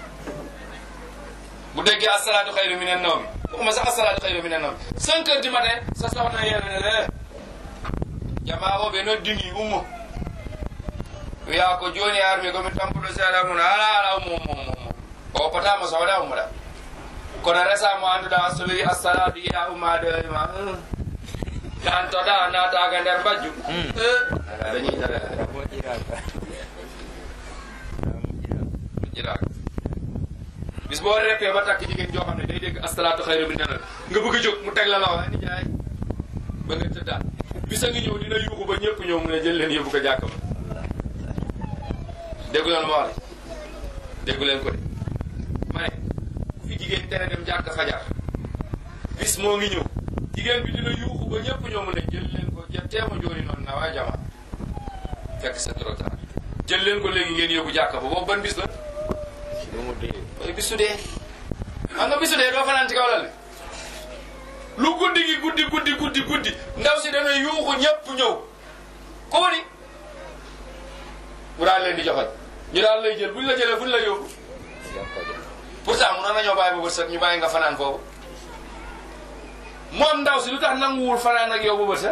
bu déggee asalaatu xayru minan nawmi waxuma sax asalaatu xayru minan nawmi cinq heures du matin sa soxna yee la ne la jamaa o ɓe noddini ummo wiya ko joni armi komi tampuɗo seeɗa mun ala ala ummo ummo ummo o potama sowɗa ummoɗa kono resa mo annduɗa so wi assalatu yiya ummade ma jantoɗa nataga nder bajju dañiɗaɗa moƴƴiraka jiɗaka bis boo reppee ba takk jigéen joo xam ne day dégg asalaatu xayru min nanal nga bëgg a jóg mu teg la la wax ni jaay ba nga tëddaat bis a ngi ñëw dina yuuxu ba ñëpp ñëw mu ne jël leen yóbbu ko jàkk ba déggu leen ma wax déggu leen ko de ma ne ku fi jigéen tere dem jàkk fajar bis moo ngi ñëw jigéen bi dina yuuxu ba ñëpp ñëw mu ne jël leen ko jetteema jooni noon nawa jama fekk c'est trop tard jël leen ko léegi ngeen yóbbu jàkka ba boobu ban bis la si lu mu dee mooy bisu dee xam nga bisu dee doo fanaan ci kaw lal bi lu guddi gi guddi guddi guddi guddi ndaw si dana yuuxu ñëpp ñëw ko ni mu daal leen di joxal ñu daal lay jël buñ la jëlee buñ la yóbbu jam ko jam pourtant mënoon nañoo bàyyi ba bët set ñu bàyyi nga fanaan foofu moom ndaw si lu tax nanguwul fanaan ak yow ba bët set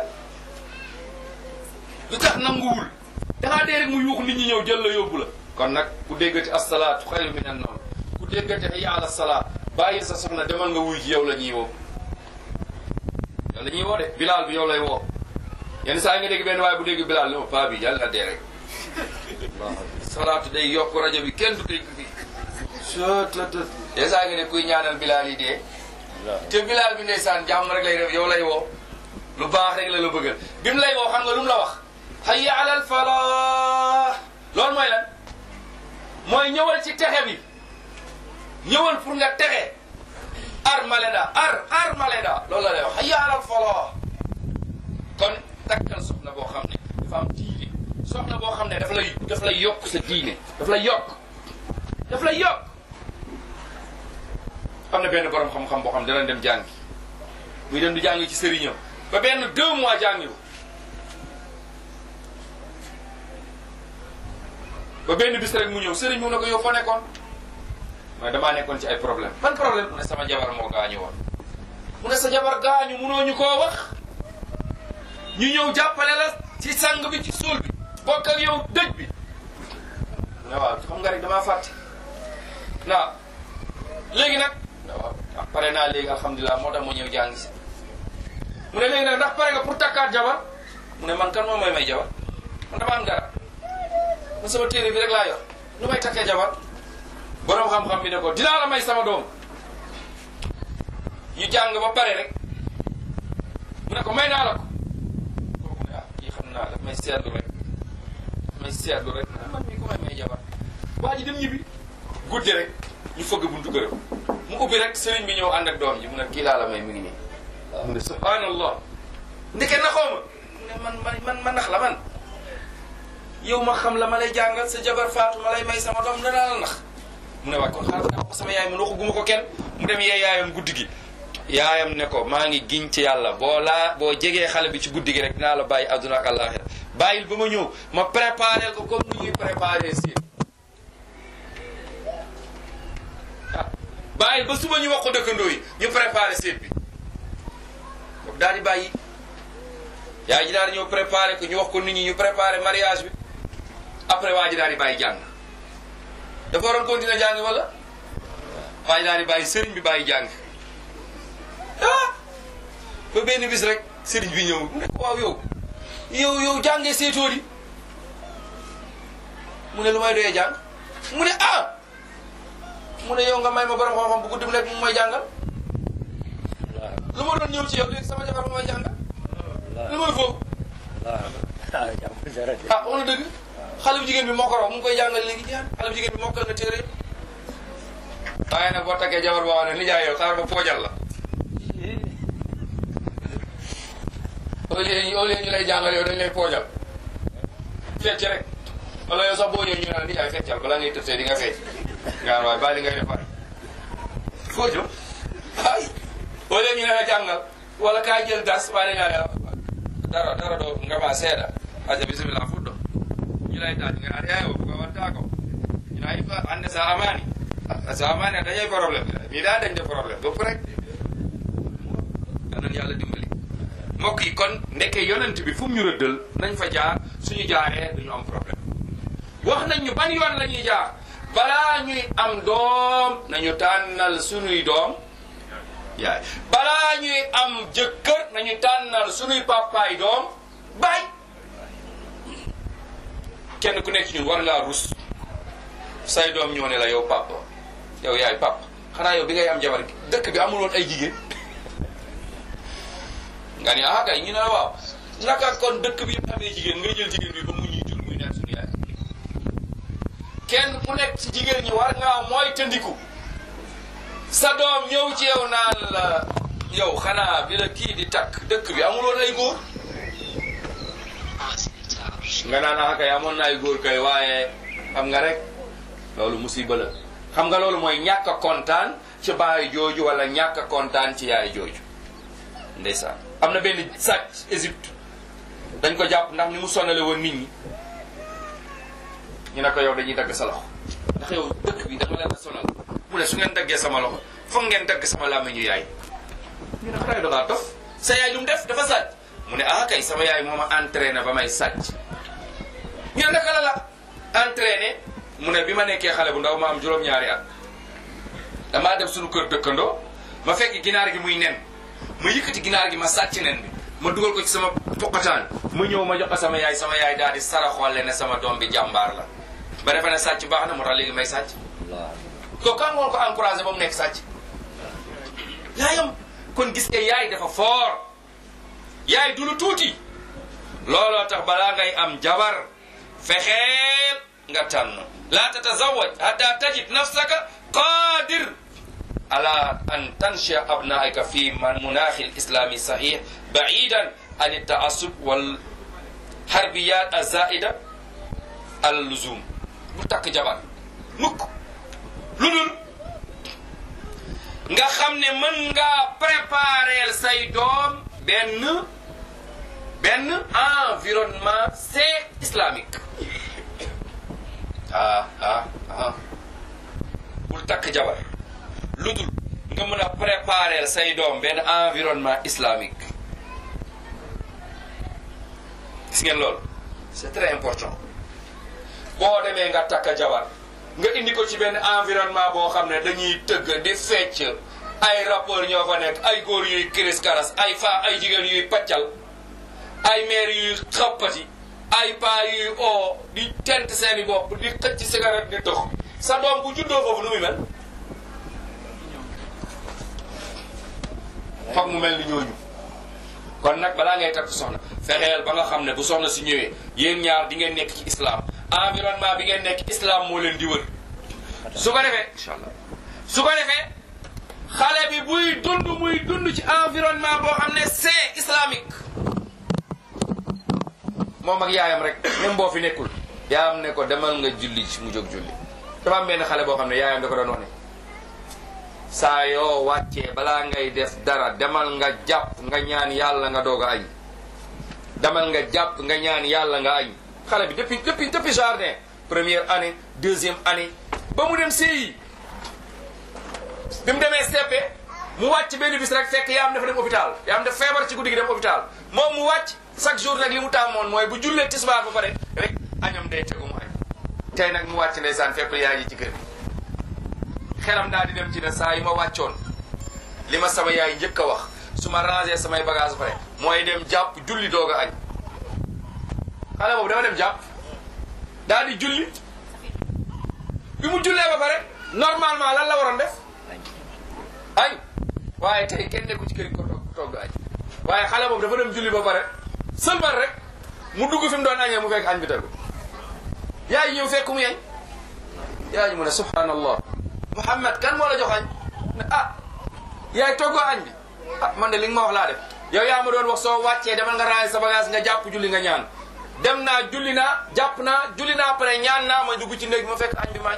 lu tax nanguwul dangaa dee rek mu yuuxu nit ñi ñëw jël la yóbbu la kon nag ku déggati asalaatu xayru min an nawm ku déggati hayya ala salaat bàyyi sa soxna demal nga wuy ji yow la ñuy woo yow la ñuy woo de bilaal bi yow lay woo yenn saa yi nga dégg benn waaye bu dégg bilaal li ma paa bi yàlla na dee rek salaatu day yokk rajo bi kenn du dégg bi sototot yenn saa yi nga ne kuy ñaanal bilaal yi dee te bilaal bi ndeysaan jàmm rek lay def yow lay woo lu baax rek la la bëggal bi mu lay woo xam nga lu mu la wax hayya alal falah loolu mooy lan mooy ñëwal ci texe bi ñëwal pour nga texe ar maleda ar ar maleda loolu la lay wax hayya alal falah kon takkal soxna boo xam ne dafa am diine soxna boo xam ne daf lay daf lay yokk sa diine daf lay yokk daf lay yokk am na benn borom xam-xam boo xam ne dana dem jàngi muy dem di jàngi ci sëriñam ba benn deux mois jàngiwu ba benn bis rek mu ñëw sëriñ mu ne ko yow foo nekkoon mooy damaa nekkoon ci ay problème ban problème mu ne sama jabar moo gaañu woon mu ne sa jabar gaañu munoo ñu koo wax ñu ñëw jàppale la ci sang bi ci suul bi bokk ak yow dëj bi mu ne waaw xam nga rek damaa fàtte waaw léegi nag waaw pare naa léegi alhamdulilah moo tax ma ñëw jàng si mu ne léegi nag ndax pare nga pour takkaat jabar mu ne man kan moom mooy may jabar man dama am dara man sama téere bi rek laa yor nu may takkee jabar borom xam-xam bi ne ko dinaa la may sama doom ñu jàng ba pare rek mu ne ko may naa la ko kooku ne ah kii xam naa daf may seetlu rek may seetlu rek man mi ko may may jabar waa ji dem ñibbi guddi rek ñu fëgg buntu këram mu ubbi rek sëriñ bi ñëw ànd ak doom ji mu ne kii laa la may mi ngi nii mu ne subhanallah ndeke naxoo ma mu ne man man man ma nax la man yow ma xam la ma lay jàngal sa jabar faatu ma lay may sama doom danaa la nax mu ne waay kon xaaral nga ko sama yaay man waxuguma ko kenn mu dem yee yaayam guddi gi yaayam ne ko maa ngi giñ ci yàlla boo laa boo jegee xale bi ci guddi gi rek dinaa la bàyyi adduna ak àllaaxira bàyyil ba ma ñëw ma préparé ko comme ni ñuy préparé si ah bàyyil ba suba ñu wax ko dëkkandoo yi ñu préparé seet bi donc daal di bàyyi yaay ji daal di ñëw préparé ko ñu wax ko nit ñi ñu préparé mariage bi après waa ji daal di bàyyi jàng dafa waroon continuer jàng wala waa ji daal di bàyyi sëriñ bi bàyyi jàng ah ba benn bis rek sëriñ bi ñëw mu ne ko waaw yow yow yow jàngee seetoo di mu ne lu may doyee jàng mu ne ah mu ne yow nga may ma borom xam-xam bu guddi mu nekk mu may jàngal lu ma doon ñëw ci yow léegi sama jabar mu may jàngal lu may foofu waaw jam dara de ah wax na dëgg xale bu jigéen bi moo ko raw mu ngi koy jàngal léegi jaan xale bu jigéen bi mokkal na téere yëpp waaye nag boo takkee jabar boo xam ne nijaay yow xaar ba poojal la au lieu au lieu ñu lay jàngal yow dañ lay poojal fecc rek wala yow sax boo ñëw ñu ne la nijaay feccal balaa ngay tëftee di nga fecc nga naan waaye bàyyi li ngay def pare foo jëm ay au lieu ñu ne la jàngal wala kaa jël das waaye dañ laa dara dara doo nga ma seeda aja bisimilla fuɗɗo ñilaytaji nga ari ayo ko watta ko ina yifa ande sa amani sa amani a dañay probléme mi daa dañde probléme bopp rek anan yàlla dimbali mbokk yi kon ndeke yonent bi fu mu ñu rëddal nañ fa jaar suñu jaaree duñu am problème wax nañ ñu ban yoon la ñuy jaar balaa ñuy am doom nañu tànnal suñuy doom yaay balaa ñuy am jëkkër nañu tànnal suñuy papaay doom baay kenn ku nekk ci ñun war ngaa rus say doom ñoo ne la yow papa yow yaay papa xanaa yow bi ngay am jabar gi dëkk bi amul woon ay jigéen nga ni ah kay ñu ne la waaw naka kon dëkk bi yëpp amee jigéen ngay jël jigéen bi ba mu ñuy jur muy nekk suñu yaay kenn ku nekk ci jigéen ñi war ngaa mooy tëndiku sa doom ñëw ci yow naan la yow xanaa bi la kii di takk dëkk bi amul woon ay góor nga naan ah kay amoon na ay góor kay waaye xam nga rek loolu musiba la xam nga loolu mooy ñàkk a kontaan ci baay jooju wala ñàkk a kontaan ci yaay jooju ndeysaan am na benn sàcc Égypte dañ ko jàpp ndax ni mu sonale woon nit ñi ñu ne ko yow dañuy dagg sa loxo ndax yow dëkk bi dafa leen a sonal mu ne su ngeen daggee sama loxo foog ngeen dagg sama làmmiñu yaay ñu ne xanaa da ngaa dof sa yaay lu mu def dafa sàcc mu ne ah kay sama yaay moo ma entraîné ba may sàcc ñu ne naka la la entraîné mu ne bi ma nekkee xale bu ndaw ma am juróom-ñaari at damaa dem suñu kër dëkkandoo ma fekk ginaar gi muy nen ma yëkkati ginaar gi ma sàcc nen bi ma dugal ko ci sama poqataan ma ñëw ma jox ko sama yaay sama yaay daal di saraxolle ne sama doom bi jàmbaar la ba defe ne sàcc baax na moo tax léegi may sàcc Allah ko kan ngoon ko encouragé ba mu nekk sàcc yaayam kon gis nga yaay dafa foor yaay du lu tuuti looloo tax balaa ngay am jabar fexeel nga tànn laa tatazawaj hatta tajid nafsaka qadir ala an tanshia abnaika fi man munaaxi lislami sahih baidan an iltaasub wal harbiyat azaida al luzum bu takk jabar mukk lu dul nga xam ne mën ngaa préparer say doom benn benn environnement c'est islamique ah ah ah bul takk jabar lu dul nga mën a préparer say doom benn environnement islamique gis ngeen loolu c'est très important boo demee nga takk jabar nga indi ko ci benn environnement boo xam ne dañuy tëgg di fecc ay rapport ñoo fa nekk ay góor yuy kiris karas ay fa ay jigéen yuy paccal ay maire yuy xappati ay paa yuy oo di tent seeni bopp di xëcc cigarette di dox sa doom bu juddoo foofu nu muy mel foog mu mel ni ñooñu kon nag balaa ngay takk soxna fexeel ba nga xam ne bu soxna si ñëwee yéen ñaar di ngeen nekk ci islam environnement bi ngeen nekk islam moo leen di wër su ko defee incha allah su ko defee xale bi buy dund muy dund ci environnement boo xam ne c'est islamique moom ak yaayam rek même boo fi nekkul yaayam ne ko demal nga julli ci mu jóg julli dafa am benn xale boo xam ne yaayam da ko doon wax ne saa yoo wàccee balaa ngay def dara demal nga jàpp nga ñaan yàlla nga doog a añ demal nga jàpp nga ñaan yàlla nga añ xale bi depuis depuis depuis jardin première année deuxième année ba mu dem CI bi mu demee CP mu wàcc benn bis rek fekk yaa am dafa dem hôpital yaa am def feebar ci guddi gi dem hôpital moom mu wàcc chaque jour nag li mu tàmmoon mooy bu jullee tisbaar ba pare rek añam day tegu mu añ tey nag mu wàcc ndeysaan fekk yaay ji ci kër xelam daal di dem ci ne saa yi ma wàccoon li ma sama yaay njëkk a wax su ma rangé samay bagage ba pare mooy dem jàpp julli doog a añ xale boobu dama dem jàpp daal di julli bi mu jullee ba pare normalement lan la waroon def añ waaye tey kenn nekku ci kër gi ko togg togg añ waaye xale boobu dafa dem julli ba pare sëlmal rek mu dugg fi mu doon añee mu fekk añ bi tegu yaay ñëw fekk mu yeñ yaay mu ne subhanallah Muhammad kan moo la jox añ ne ah yaay toggoo añ bi ah man de li nga ma wax laa def yow yaa ma doon wax soo wàccee demal nga ranger sa bagage nga jàpp julli nga ñaan dem naa julli naa jàpp naa julli naa pare ñaan naa ma dugg ci néeg ma fekk añ bi maañ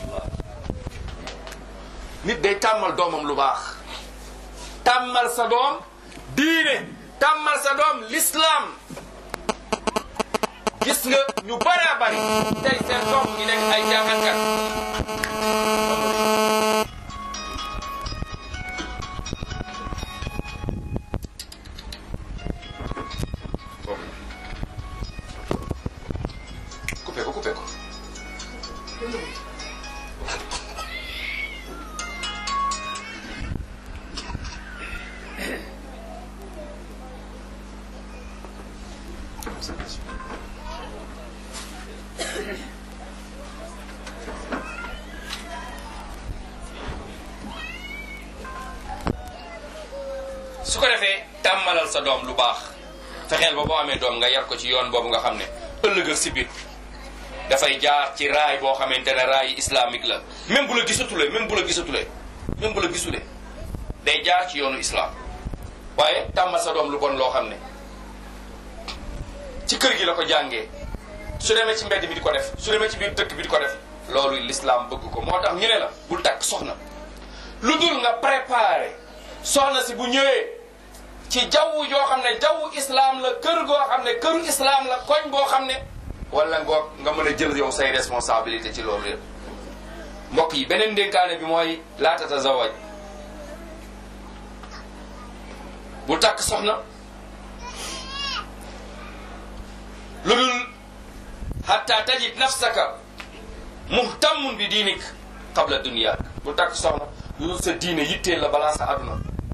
nit day tàmmal doomam lu baax tàmmal sa doom diine tàmmal sa doom l'islam gis nga ñu bare bari tey seen doom ñi nekk ay jàngalkat coupé ko coupé ko su ko defee tàmmalal sa doom lu baax fexeel ba boo amee doom nga yar ko ci yoon boobu nga xam ne ëllëg si biir dafay jaar ci raay boo xamante ne raay islamique la même bu la gisatulee même bu la gisatulee même bu la gisulee day jaar ci yoonu islam waaye tàmmal sa doom lu bon loo xam ne ci kër gi la ko jàngee su demee ci mbedd bi di ko def su demee ci biir dëkk bi di ko def loolu l'islam bëgg ko moo tax ñu ne la bul takk soxna lu dul nga préparé soxna si bu ñëwee ci jaww joo xam ne jaww islam la kër goo xam ne këru islam la koñ boo xam ne wala ngoo nga mën a jël yow say responsabilité ci loolu yëpp mbokk yi beneen dénkaane bi mooy laa tatazawaj bu takk soxna lu dul hatta tajid nafsaka muhtammun bi diinik qabla dunyaak bu takk soxna lu dul sa diine yitteel la balaa sa aduna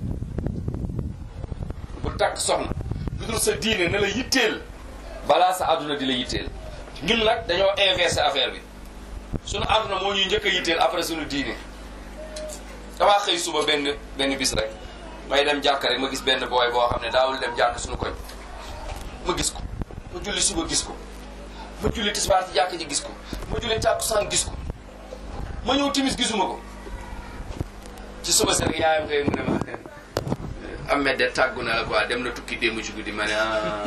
bu takk soxna lu dul sa diine ne la yitteel balaa sa aduna di la yitteel ñun nag dañoo inversé affaire bi sunu aduna moo ñuy njëkk a yitteel après sunu diine damaa xëy suba benn benn bis rek may dem jàkk rek ma gis benn booy boo xam ne daawul dem jàkk suñu koñ ma gis ko ma julli suba gis ko ma julli tisbaar ci jàkk ji gis ko ma julli tàkkusaan gis ko ma ñëw timis gisuma ko ci suba sa rek yaayam xëy mu ne ma Ahmed de tàggu na la quoi dem na tukki démb ci guddi ma ne ah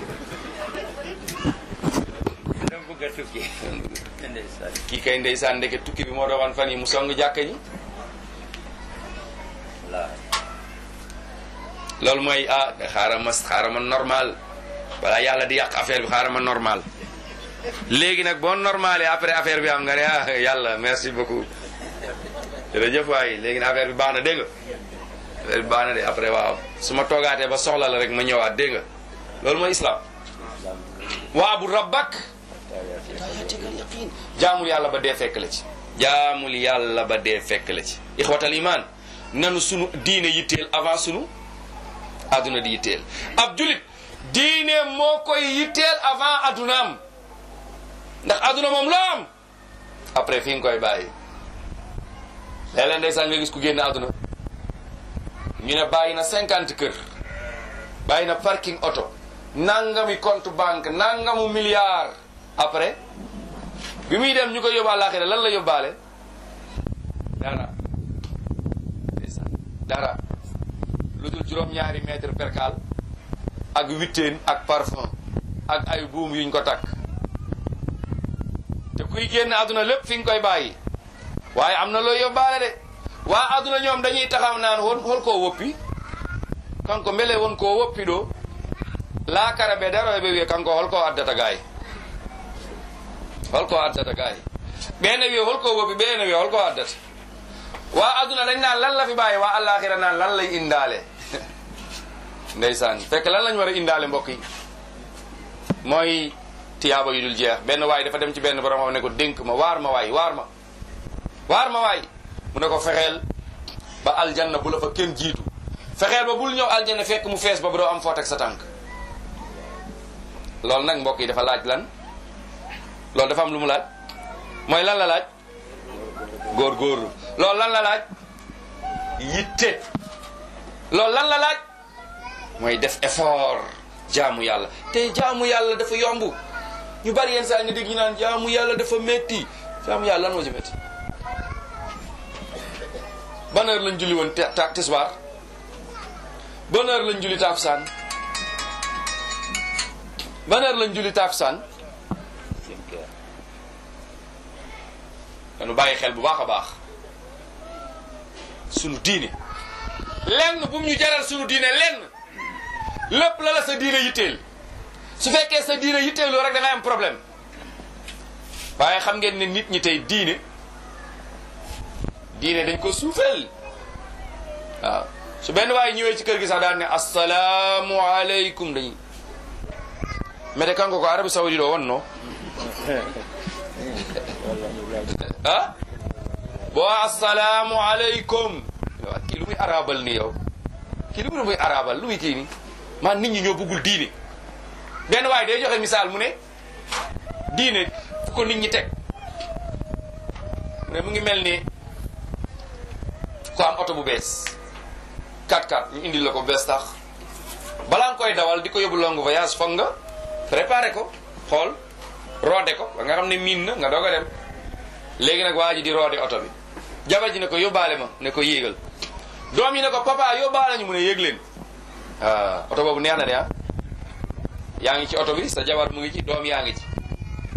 dama bëgg a tukki ndeysaan kii kay ndeysaan ndeke tukki bi moo doon fan yi mu song jàkka ji la loolu mooy ah xaaral ma xaaral ma normal balaa yàlla di yàq affaire bi xaaral ma normal léegi nag boo normalé après affaire bi am nga ne ah yàlla merci beaucoup jërëjëf waay léegi nag affaire bi baax na dégg nga affaire bi baax na de après waaw su ma toogaatee ba soxla la rek ma ñëwaat dégg nga loolu mooy islam waabu rabbak jaamul yàlla ba dee fekk la ci jaamul yàlla ba dee fekk la ci ixwatal iman nanu sunu diine yitteel avant sunu adduna di yitteel ab julit diine moo koy yitteel avant addunaam ndax adduna moom loo am après fi nga koy bàyyi léeg-léeg ndeysaan nga gis ku génn adduna ñu ne bàyyi na cinquante kër bàyyi na parking auto nangami compte banque nangamu milliard après bi muy dem ñu koy yóbbu àllaaxira lan la yóbbaale dara ndeysaan dara lu dul juróom-ñaari mètre percal ak witteen ak parfum ak ay buum yuñ ko takk te kuy génn àdduna lépp fi nga koy bàyyi waaye am na loo yóbbaale de waa àdduna ñoom dañuy taxaw naan won hol koo woppi kanko mbele won koo woppi ɗo laakara ɓe daroɓe wiye kanko holko addata gaay holko addata gaay ɓene wiye holko woppi ɓene wiye holko addata waa àdduna dañ naan lan la fi bàyyi waa àllaaxira naan lan lay indaale ndeysaan fekk lan lañ war a indaale mbokk yi mooy tiyaaba yu dul jeex benn waay dafa dem ci benn borom xam ne ko dénk ma waar ma waay waar ma waar ma waay mu ne ko fexeel ba aljanna bu la fa kenn jiitu fexeel ba bul ñëw aljanna fekk mu fees ba ba doo am foo teg sa tànk loolu nag mbokk yi dafa laaj lan loolu dafa am lu mu laaj mooy lan la laaj góor-góorlu loolu lan la laaj yitte loolu lan la laaj mooy def effort jaamu yàlla te jaamu yàlla dafa yomb ñu bari yenn saa nga dégg ñu naan jaamu yàlla dafa métti jaamu yàlla lan moo ci métti ban heure lañ julli woon ta tisbaar ban heure lañ julli takusaan ban heure lañ julli takusaan cinq heures dañu bàyyi xel bu baax a baax sunu diine lenn bu mu ñu jaral sunu diine lenn lépp la la sa diine yitteel su fekkee sa diine yitteeloo rek da ngay am problème waaye xam ngeen ne nit ñi tey diine diine dañ ko suufeel waaw su benn waaye ñëwee ci kër gi sax daan ne assalaamu aleykum dañuy mete kanko ko arabi saudi ɗo wonno ah bo assalamu aleykum wa kii lu muy arabal ni yow kii lu mu muy arabal lu muy kii ni man nit ñi ñoo bëggul diine benn waaye day joxe misaal mu ne diine fu ko nit ñi teg mu ne mu ngi mel ni ko am oto bu bees 4x4 ñu indil la ko bees tax balaa nga koy dawal di ko yóbbu longue voyage foog nga préparé ko xool roode ko ba nga xam ne miin na nga doog a dem léegi nag waa ji di roode oto bi jabar ji ne ko yóbbaale ma ne ko yéegal doom yi ne ko papa yóbbaale ñu mu ne yéeg leen ah oto boobu neex na de ah yaa ngi ci oto bi sa jabar mu ngi ci doom yaa ngi ci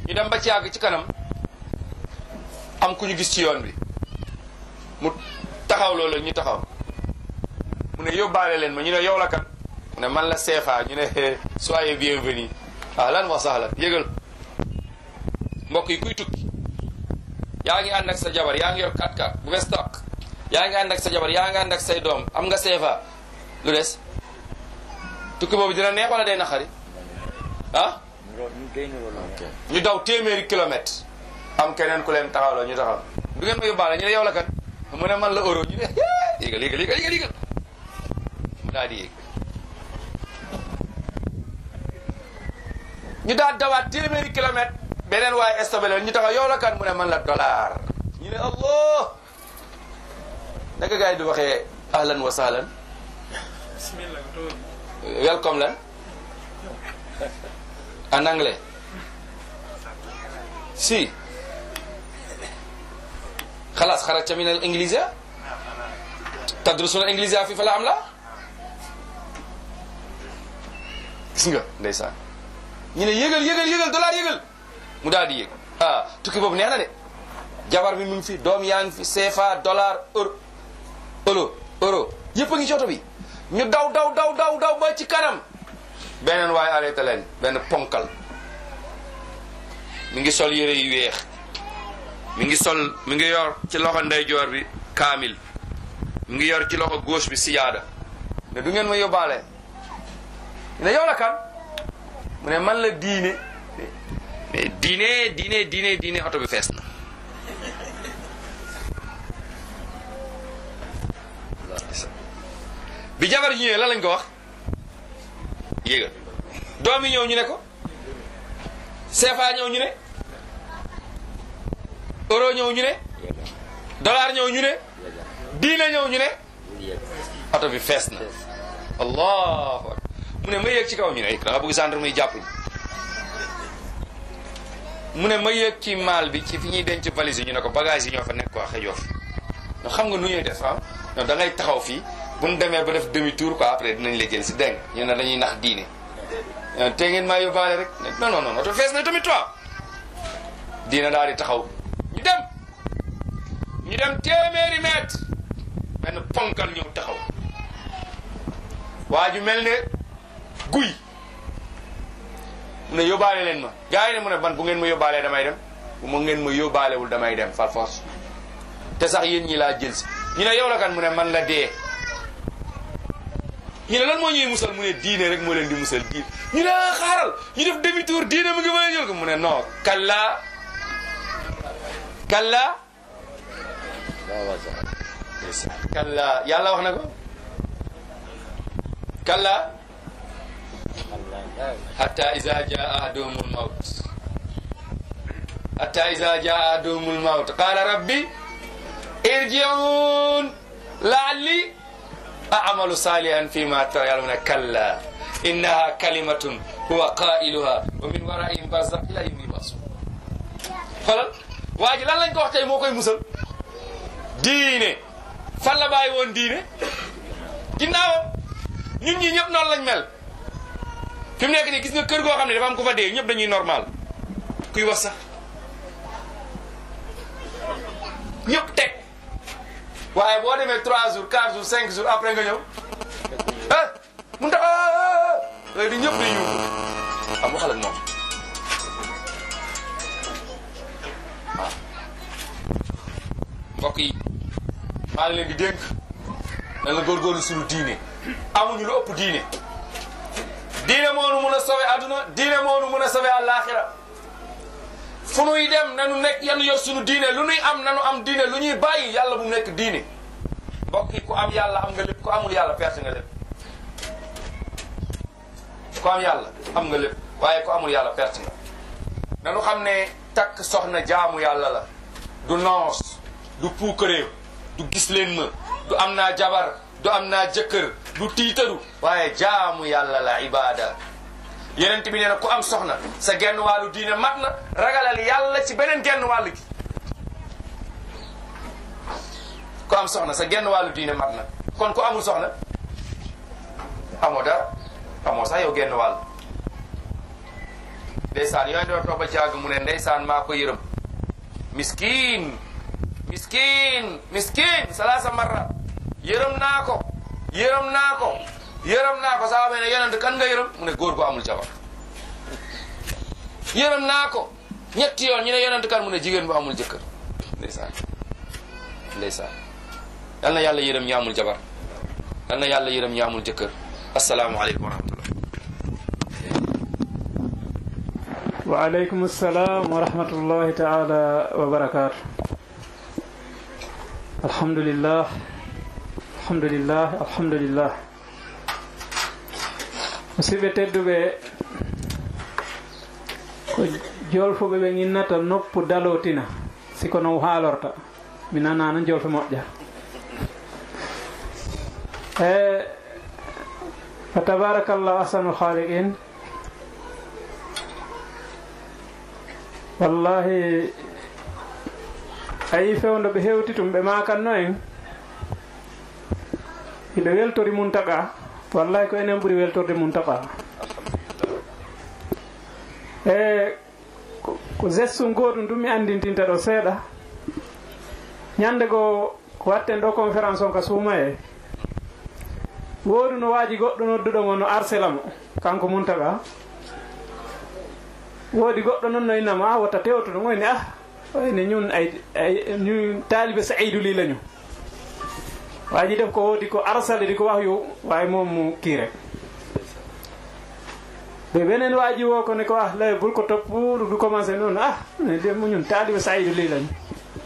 ñu dem ba ci yàgg ci kanam am ku ñu gis ci yoon bi mu taxaw loolu ñu taxaw mu ne yóbbaale leen ma ñu ne yow la kan mu ne man la CFA ñu ne soyez bienvenue ahlan wa sahlan yëgal mbokk yi kuy tukki yaa ngi ànd ak sa jabar yaa ngi yor 4x4 bu bees tàq yaa ngi ànd ak sa jabar yaa ngi ànd ak say doom am nga CFA lu des tukki boobu dina neex wala day naqari ah ñu day niroo loolu. ñu daw téeméeri kilomètre am keneen ku leen taxaw la ñu taxaw du ngeen ma yóbbaale ñu ne yow la kan mu ne man la euro ñu ne yéegal yéegal yéegal yéegal yéegal mu daal di yéeg ñu daal dawaat téeméeri kilomètre beneen waaye estabale ñu taxaw yow la kan mu ne man la dollar ñu ne allah naka gars yi di waxee ahlan wa sahlan welcome lan en anglais si خلاص خرجت من الإنجليزية تدرسون الإنجليزية في فلا أم لا gis nga ndeysaan ñu ne yëgal yëgal yëgal dollar yëgal mu daal di yëg ah tukki boobu neex na de jabar bi mu ngi fi doom yaa ngi fi CFA dollar euro euro euro yëpp a ngi ci oto bi ñu daw daw daw daw daw ba ci kanam beneen waaye arrêté leen benn ponkal mi ngi sol yére yu weex mi ngi sol mi ngi yor ci loxo ndeyjoor bi kaamil mi ngi yor ci loxo gauche bi siyaada ne du ngeen ma yóbbaale ne yow la kan mu ne man la diine mais diine diine diine diine oto bi fees na bi jabar ji ñëwee lan lañ ko wax yéega doom yi ñëw ñu ne ko CFA ñëw ñu ne euro ñëw ñu ne dollar ñëw ñu ne diine ñëw ñu ne oto bi fees na allahu akbar mu ne ma yéeg ci kaw ñu ne da nga bëgg gendarme yi jàpp ñu mu ne ma yéeg ci maal bi ci fi ñuy denc valise yi ñu ne ko bagage yi ñoo fa nekk quoi xëjoo fi no xam nga nu ñuy def ah non da ngay taxaw fii bu ñu demee ba def demi tour quoi après dinañ la jël si dégg nga ñu ne dañuy nax diine te ngeen maa yóbbaale rek non non non oto fees na tamit toi diina daal di taxaw ñu dem ñu dem téeméeri mètre benn ponkal ñëw taxaw waa ju mel ne guy mu ne yóbbaale leen ma gars yi ne mu ne man bu ngeen ma yóbbaalee damay dem bu ma ngeen ma yóbbaalewul damay dem par force te sax yéen ñi laa jël si ñu ne yow la kan mu ne man la dee ñu ne lan moo ñuy musal mu ne diine rek moo leen di musal diine ñu ne ah xaaral ñu def demi tour diine mu ngi mën a jël ko mu ne non kalla kalla kalla yàlla wax na ko kalla hatta iza jaa ahaduhumul mawt hatta iza jaa ahaduhumul mawt qala rabbi irji'un la'alli a'malu salihan fima tara yàlla mu ne kalla innaha kalimatun huwa qailuha wa min waraihim barzakh ila yawmi yub'asun xoolal waa ji lan lañ ko wax tey moo koy musal diine fan la bàyyi woon diine ginnaawam ñun ñi ñëpp noonu lañ mel fi mu nekk nii gis nga kër goo xam ne dafa am ko fa dee ñëpp dañuy normal kuy wax sax ñëpp teg waaye boo demee 3 jours 4 jours 5 jours après nga ñëw ah mun tax léegi di ñëpp di yuuxu am waxal ak moom waaw mbokk yi maa ngi leen di dénk na la góorgóorlu suñu diine amuñu lu ëpp diine diine moonu mun a sauver adduna diine moonu mun a sauver àllaaxira fu nuy dem nanu nekk yanu yor suñu diine lu nuy am nanu am diine lu ñuy bàyyi yàlla bu mu nekk diine mbokk yi ku am yàlla am nga lépp ku amul yàlla perte nga lépp ku am yàlla am nga lépp waaye ku amul yàlla perte nga nanu xam ne takk soxna jaamu yàlla la du noos du puukaréew du gis leen ma du am naa jabar du am naa jëkkër du tiitaru waaye jaamu yàlla la ibada yenent bi nee na ku am soxna sa genn wàllu diine mat na ragalal yàlla ci beneen genn wàll gi ku am soxna sa genn wàllu diine mat na kon ku amul soxna amoo dara amoo sax yow genn wàll ndeysaan yooyu doo toog ba jàgg mu ne ndeysaan maa ko yërëm miskin miskin miskin salaasa marra yërëm naa ko yërëm naa ko yërëm naa ko saaba ne yonent kan nga yërëm mu ne góor gu amul jabar yërëm naa ko ñetti yoon ñu ne yonent kan mu ne jigéen bu amul jëkkër ndeysaan ndeysaan yal na yàlla yërëm ñi amul jabar yal na yàlla yërëm ñi amul jëkkër asalaamualeykum wa rahmatullah waaleykum salaam wa rahmatullahi taala wa barakaatu alhamdulillah alhamdulillah alhamdulillah musidɓe tedduɓe ko jolfuɓe ɓe ginnata noppu dalotina siko no haalorta mi nanano jolfe moƴƴa e fa tabarakallah ahsanul haliqin wallahi a yi fewndo ɓe hewti tum ɓe makanno en hiɓe weltori mum taqa wallahi ko enen ɓuuri weltorde mum taqa e ko gestum goɗum ɗum mi andintinta ɗo seeɗa ñande goo ko watten ɗo conférence on ka suuma e woodi no waaji goɗɗo nodduɗomo no arsela mo kanko muntaga woodi goɗɗo noon no innama a wotta tewtuɗo ngoyne ah oyne ñun ay ay ñun taalibe saidou li lañu waaji def ko woodi ko arsale di ko wax yo waaye moom mu kii rek ɓe beneen waaji wo ko ne ko ah lay bul ko topp du commencé noonu ah ne de mu ñun taalibe saidou li lañu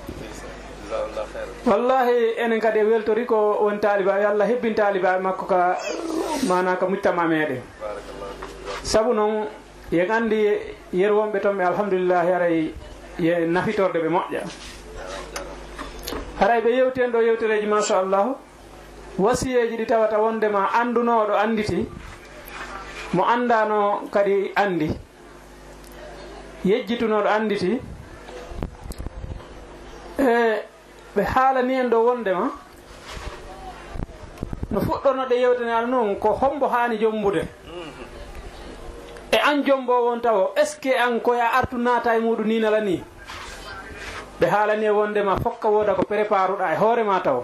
wallahi enen kadi e weltori ko won taaliba yo allah hebbin taaliba makko ka mana ka muccama meɗen saabu noon yen andi yer wonɓe toon ɓe alhamdulillahi aray ye nafitorde ɓe moƴƴa haray ɓe yewti en ɗo yewtereji machallahu wasiyeji ɗi tawata wondema andunoɗo anditi mo andano kadi andi yejjitunoɗo anditi e ɓe haalani en ɗo wondema no fuɗɗorno ɗe yewtene ala noon ko hombo hani jombude e an jombo won taw est ce que an koya artu naata e muɗum ninala ni ɓe haalani e wondema fokka woda ko prépare uɗa e hoorema taw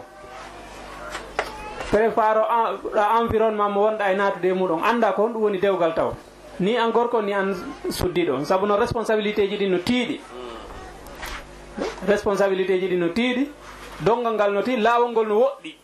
prépare ɗa environnement mo wonɗa e natude e muɗum anda ko honɗum woni dewgal taw ni an gorko ni an suddiɗo saabu no responsabilité ji ɗi no tiiɗi responsabilité ji ɗi no tiiɗi dongal ngal no tiiɗi laawol ngol no woɗɗi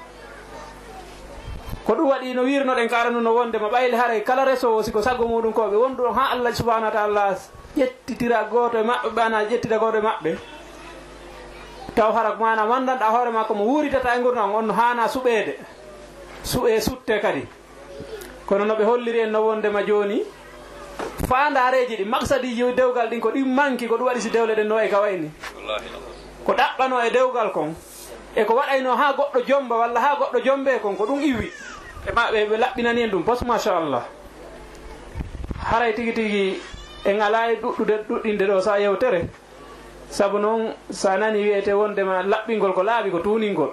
ko ɗum waɗi no wirnoɗen ko aranu no wondema ɓayle haray kala resowo siko saggo muɗum koɓe wonɗu ha allah subahanahu wa taala ƴettitira goto e maɓɓe ɓana ƴettita goto e maɓɓe taw hara mana mandanɗa hoore ma komo wuritata e gurdam on no hana suɓede suɓe sutte kadi kono noɓe holliri en no wondema joni fandareji ɗi maksadiji dewgal ɗin ko ɗin manki ko ɗum waɗi si dewle ɗen no e ka wayni ko ɗaɓɓano e dewgal kon e ko waɗayno ha goɗɗo jomba walla ha goɗɗo jombe kon ko ɗum iwi e maɓe ɓe laɓɓinani en ɗum pos machallah haray tigui tigui en ala e ɗuɗɗude ɗuɗɗinde ɗo sa yewtere saabu noon sa nani wiyete wondema laɓɓingol ko laaɓi ko tuningol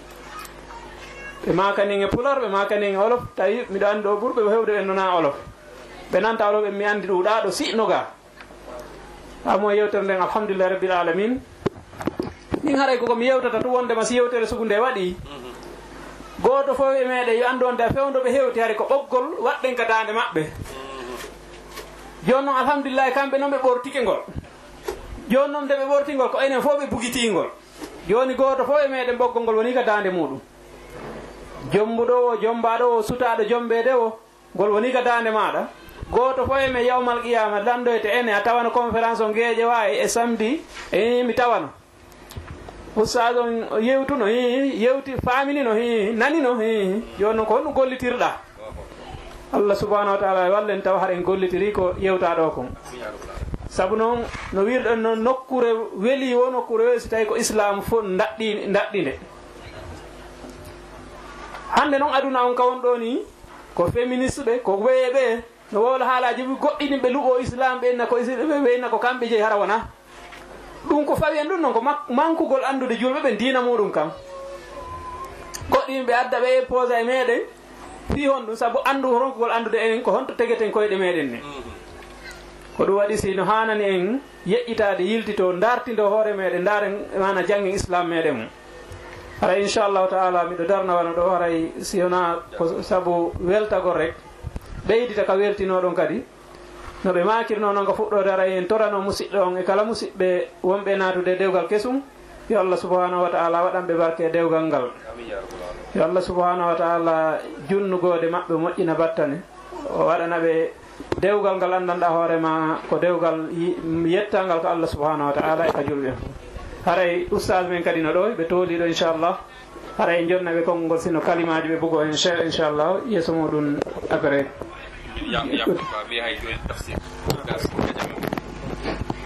ɓe makanin e pulor ɓe makanin e olof tawi miɗo andi ɗo ɓurɓe ɓe hewde en nona olof ɓe nanta olof en mi andi ɗuɗa ɗo siɗno ga hamo yewtere nden alhamdulillah rabbil alamin min haray koko mi yewtata to wondema si yewtere sugu nde waɗi goto fof e meɗen yo andu onde a fewdoɓe hewti hari ko ɓoggol waɗɗen ka dande maɓɓe joni noon alhamdulillahi kamɓe noon ɓe ɓortike ngol joni noon nde ɓe ɓortingol ko enen fof ɓe bugitingol joni goto fof e meɗen ɓoggol ngol woni ka dande muɗum jombuɗo o jombaɗo o sutaɗo jombede o ngol woni ka dande maɗa goto fof e men yawmal qiyama landoyte ene a tawano conférence o gueeƴe wawi e samedi e mi tawano ustad on yewtuno hi yewti faminino hi nanino hi joni noon ko honɗum gollitirɗa allah subahanahu wa taala wallen taw haɗen gollitiri ko yewta ɗo kon saabu noon no wirɗon noon nokkure weeli wo nokkure weeli so tawi ko islam fof daɗɗi daɗɗinde hande noon aduna on ka won ɗo ni ko féministe ɓe ko weeɓe no wowla haalaji goɗɗini ɓe luɓo islam ɓenna ko ɓenna ko kamɓe jeeyi hara wona ɗum ko fawi en ɗum noon ko mankugol andude julɓe ɓe dina muɗum kam goɗɗin ɓe adda ɓe posa e meɗen fi hon ɗum saabu andu ronkugol andude enen ko honto tegeten koyɗe meɗen ne ko ɗum waɗi sino hanani en yeƴƴitade yiltito dartido hoore meɗen daren mana jangge islam meɗen mum haray inchallahu taala miɗo darnawano ɗo haray si wona ko saabu weltagol rek ɓeydita ka weltinoɗon kadi no ɓe makirno noon ko fuɗɗode aray en torano musidɗo on e kala musidɓe wonɓe natude dewgal kesum yo allah subahanahu wa taala waɗanɓe barke dewgal ngal yo allah subahanahu wa taala junnugode maɓɓe moƴƴina battane o waɗana ɓe dewgal ngal andanɗa hoorema ko dewgal yettangal ko allah subahanahu wa taala e ka julɓe haray oustage men kadi no ɗo ɓe tooliɗo inchallah haray jonna ɓe konngol sino kalimaji ɓe bugo en inchallah yeeso muɗum après yam yam ko ɓe hay joni tafsir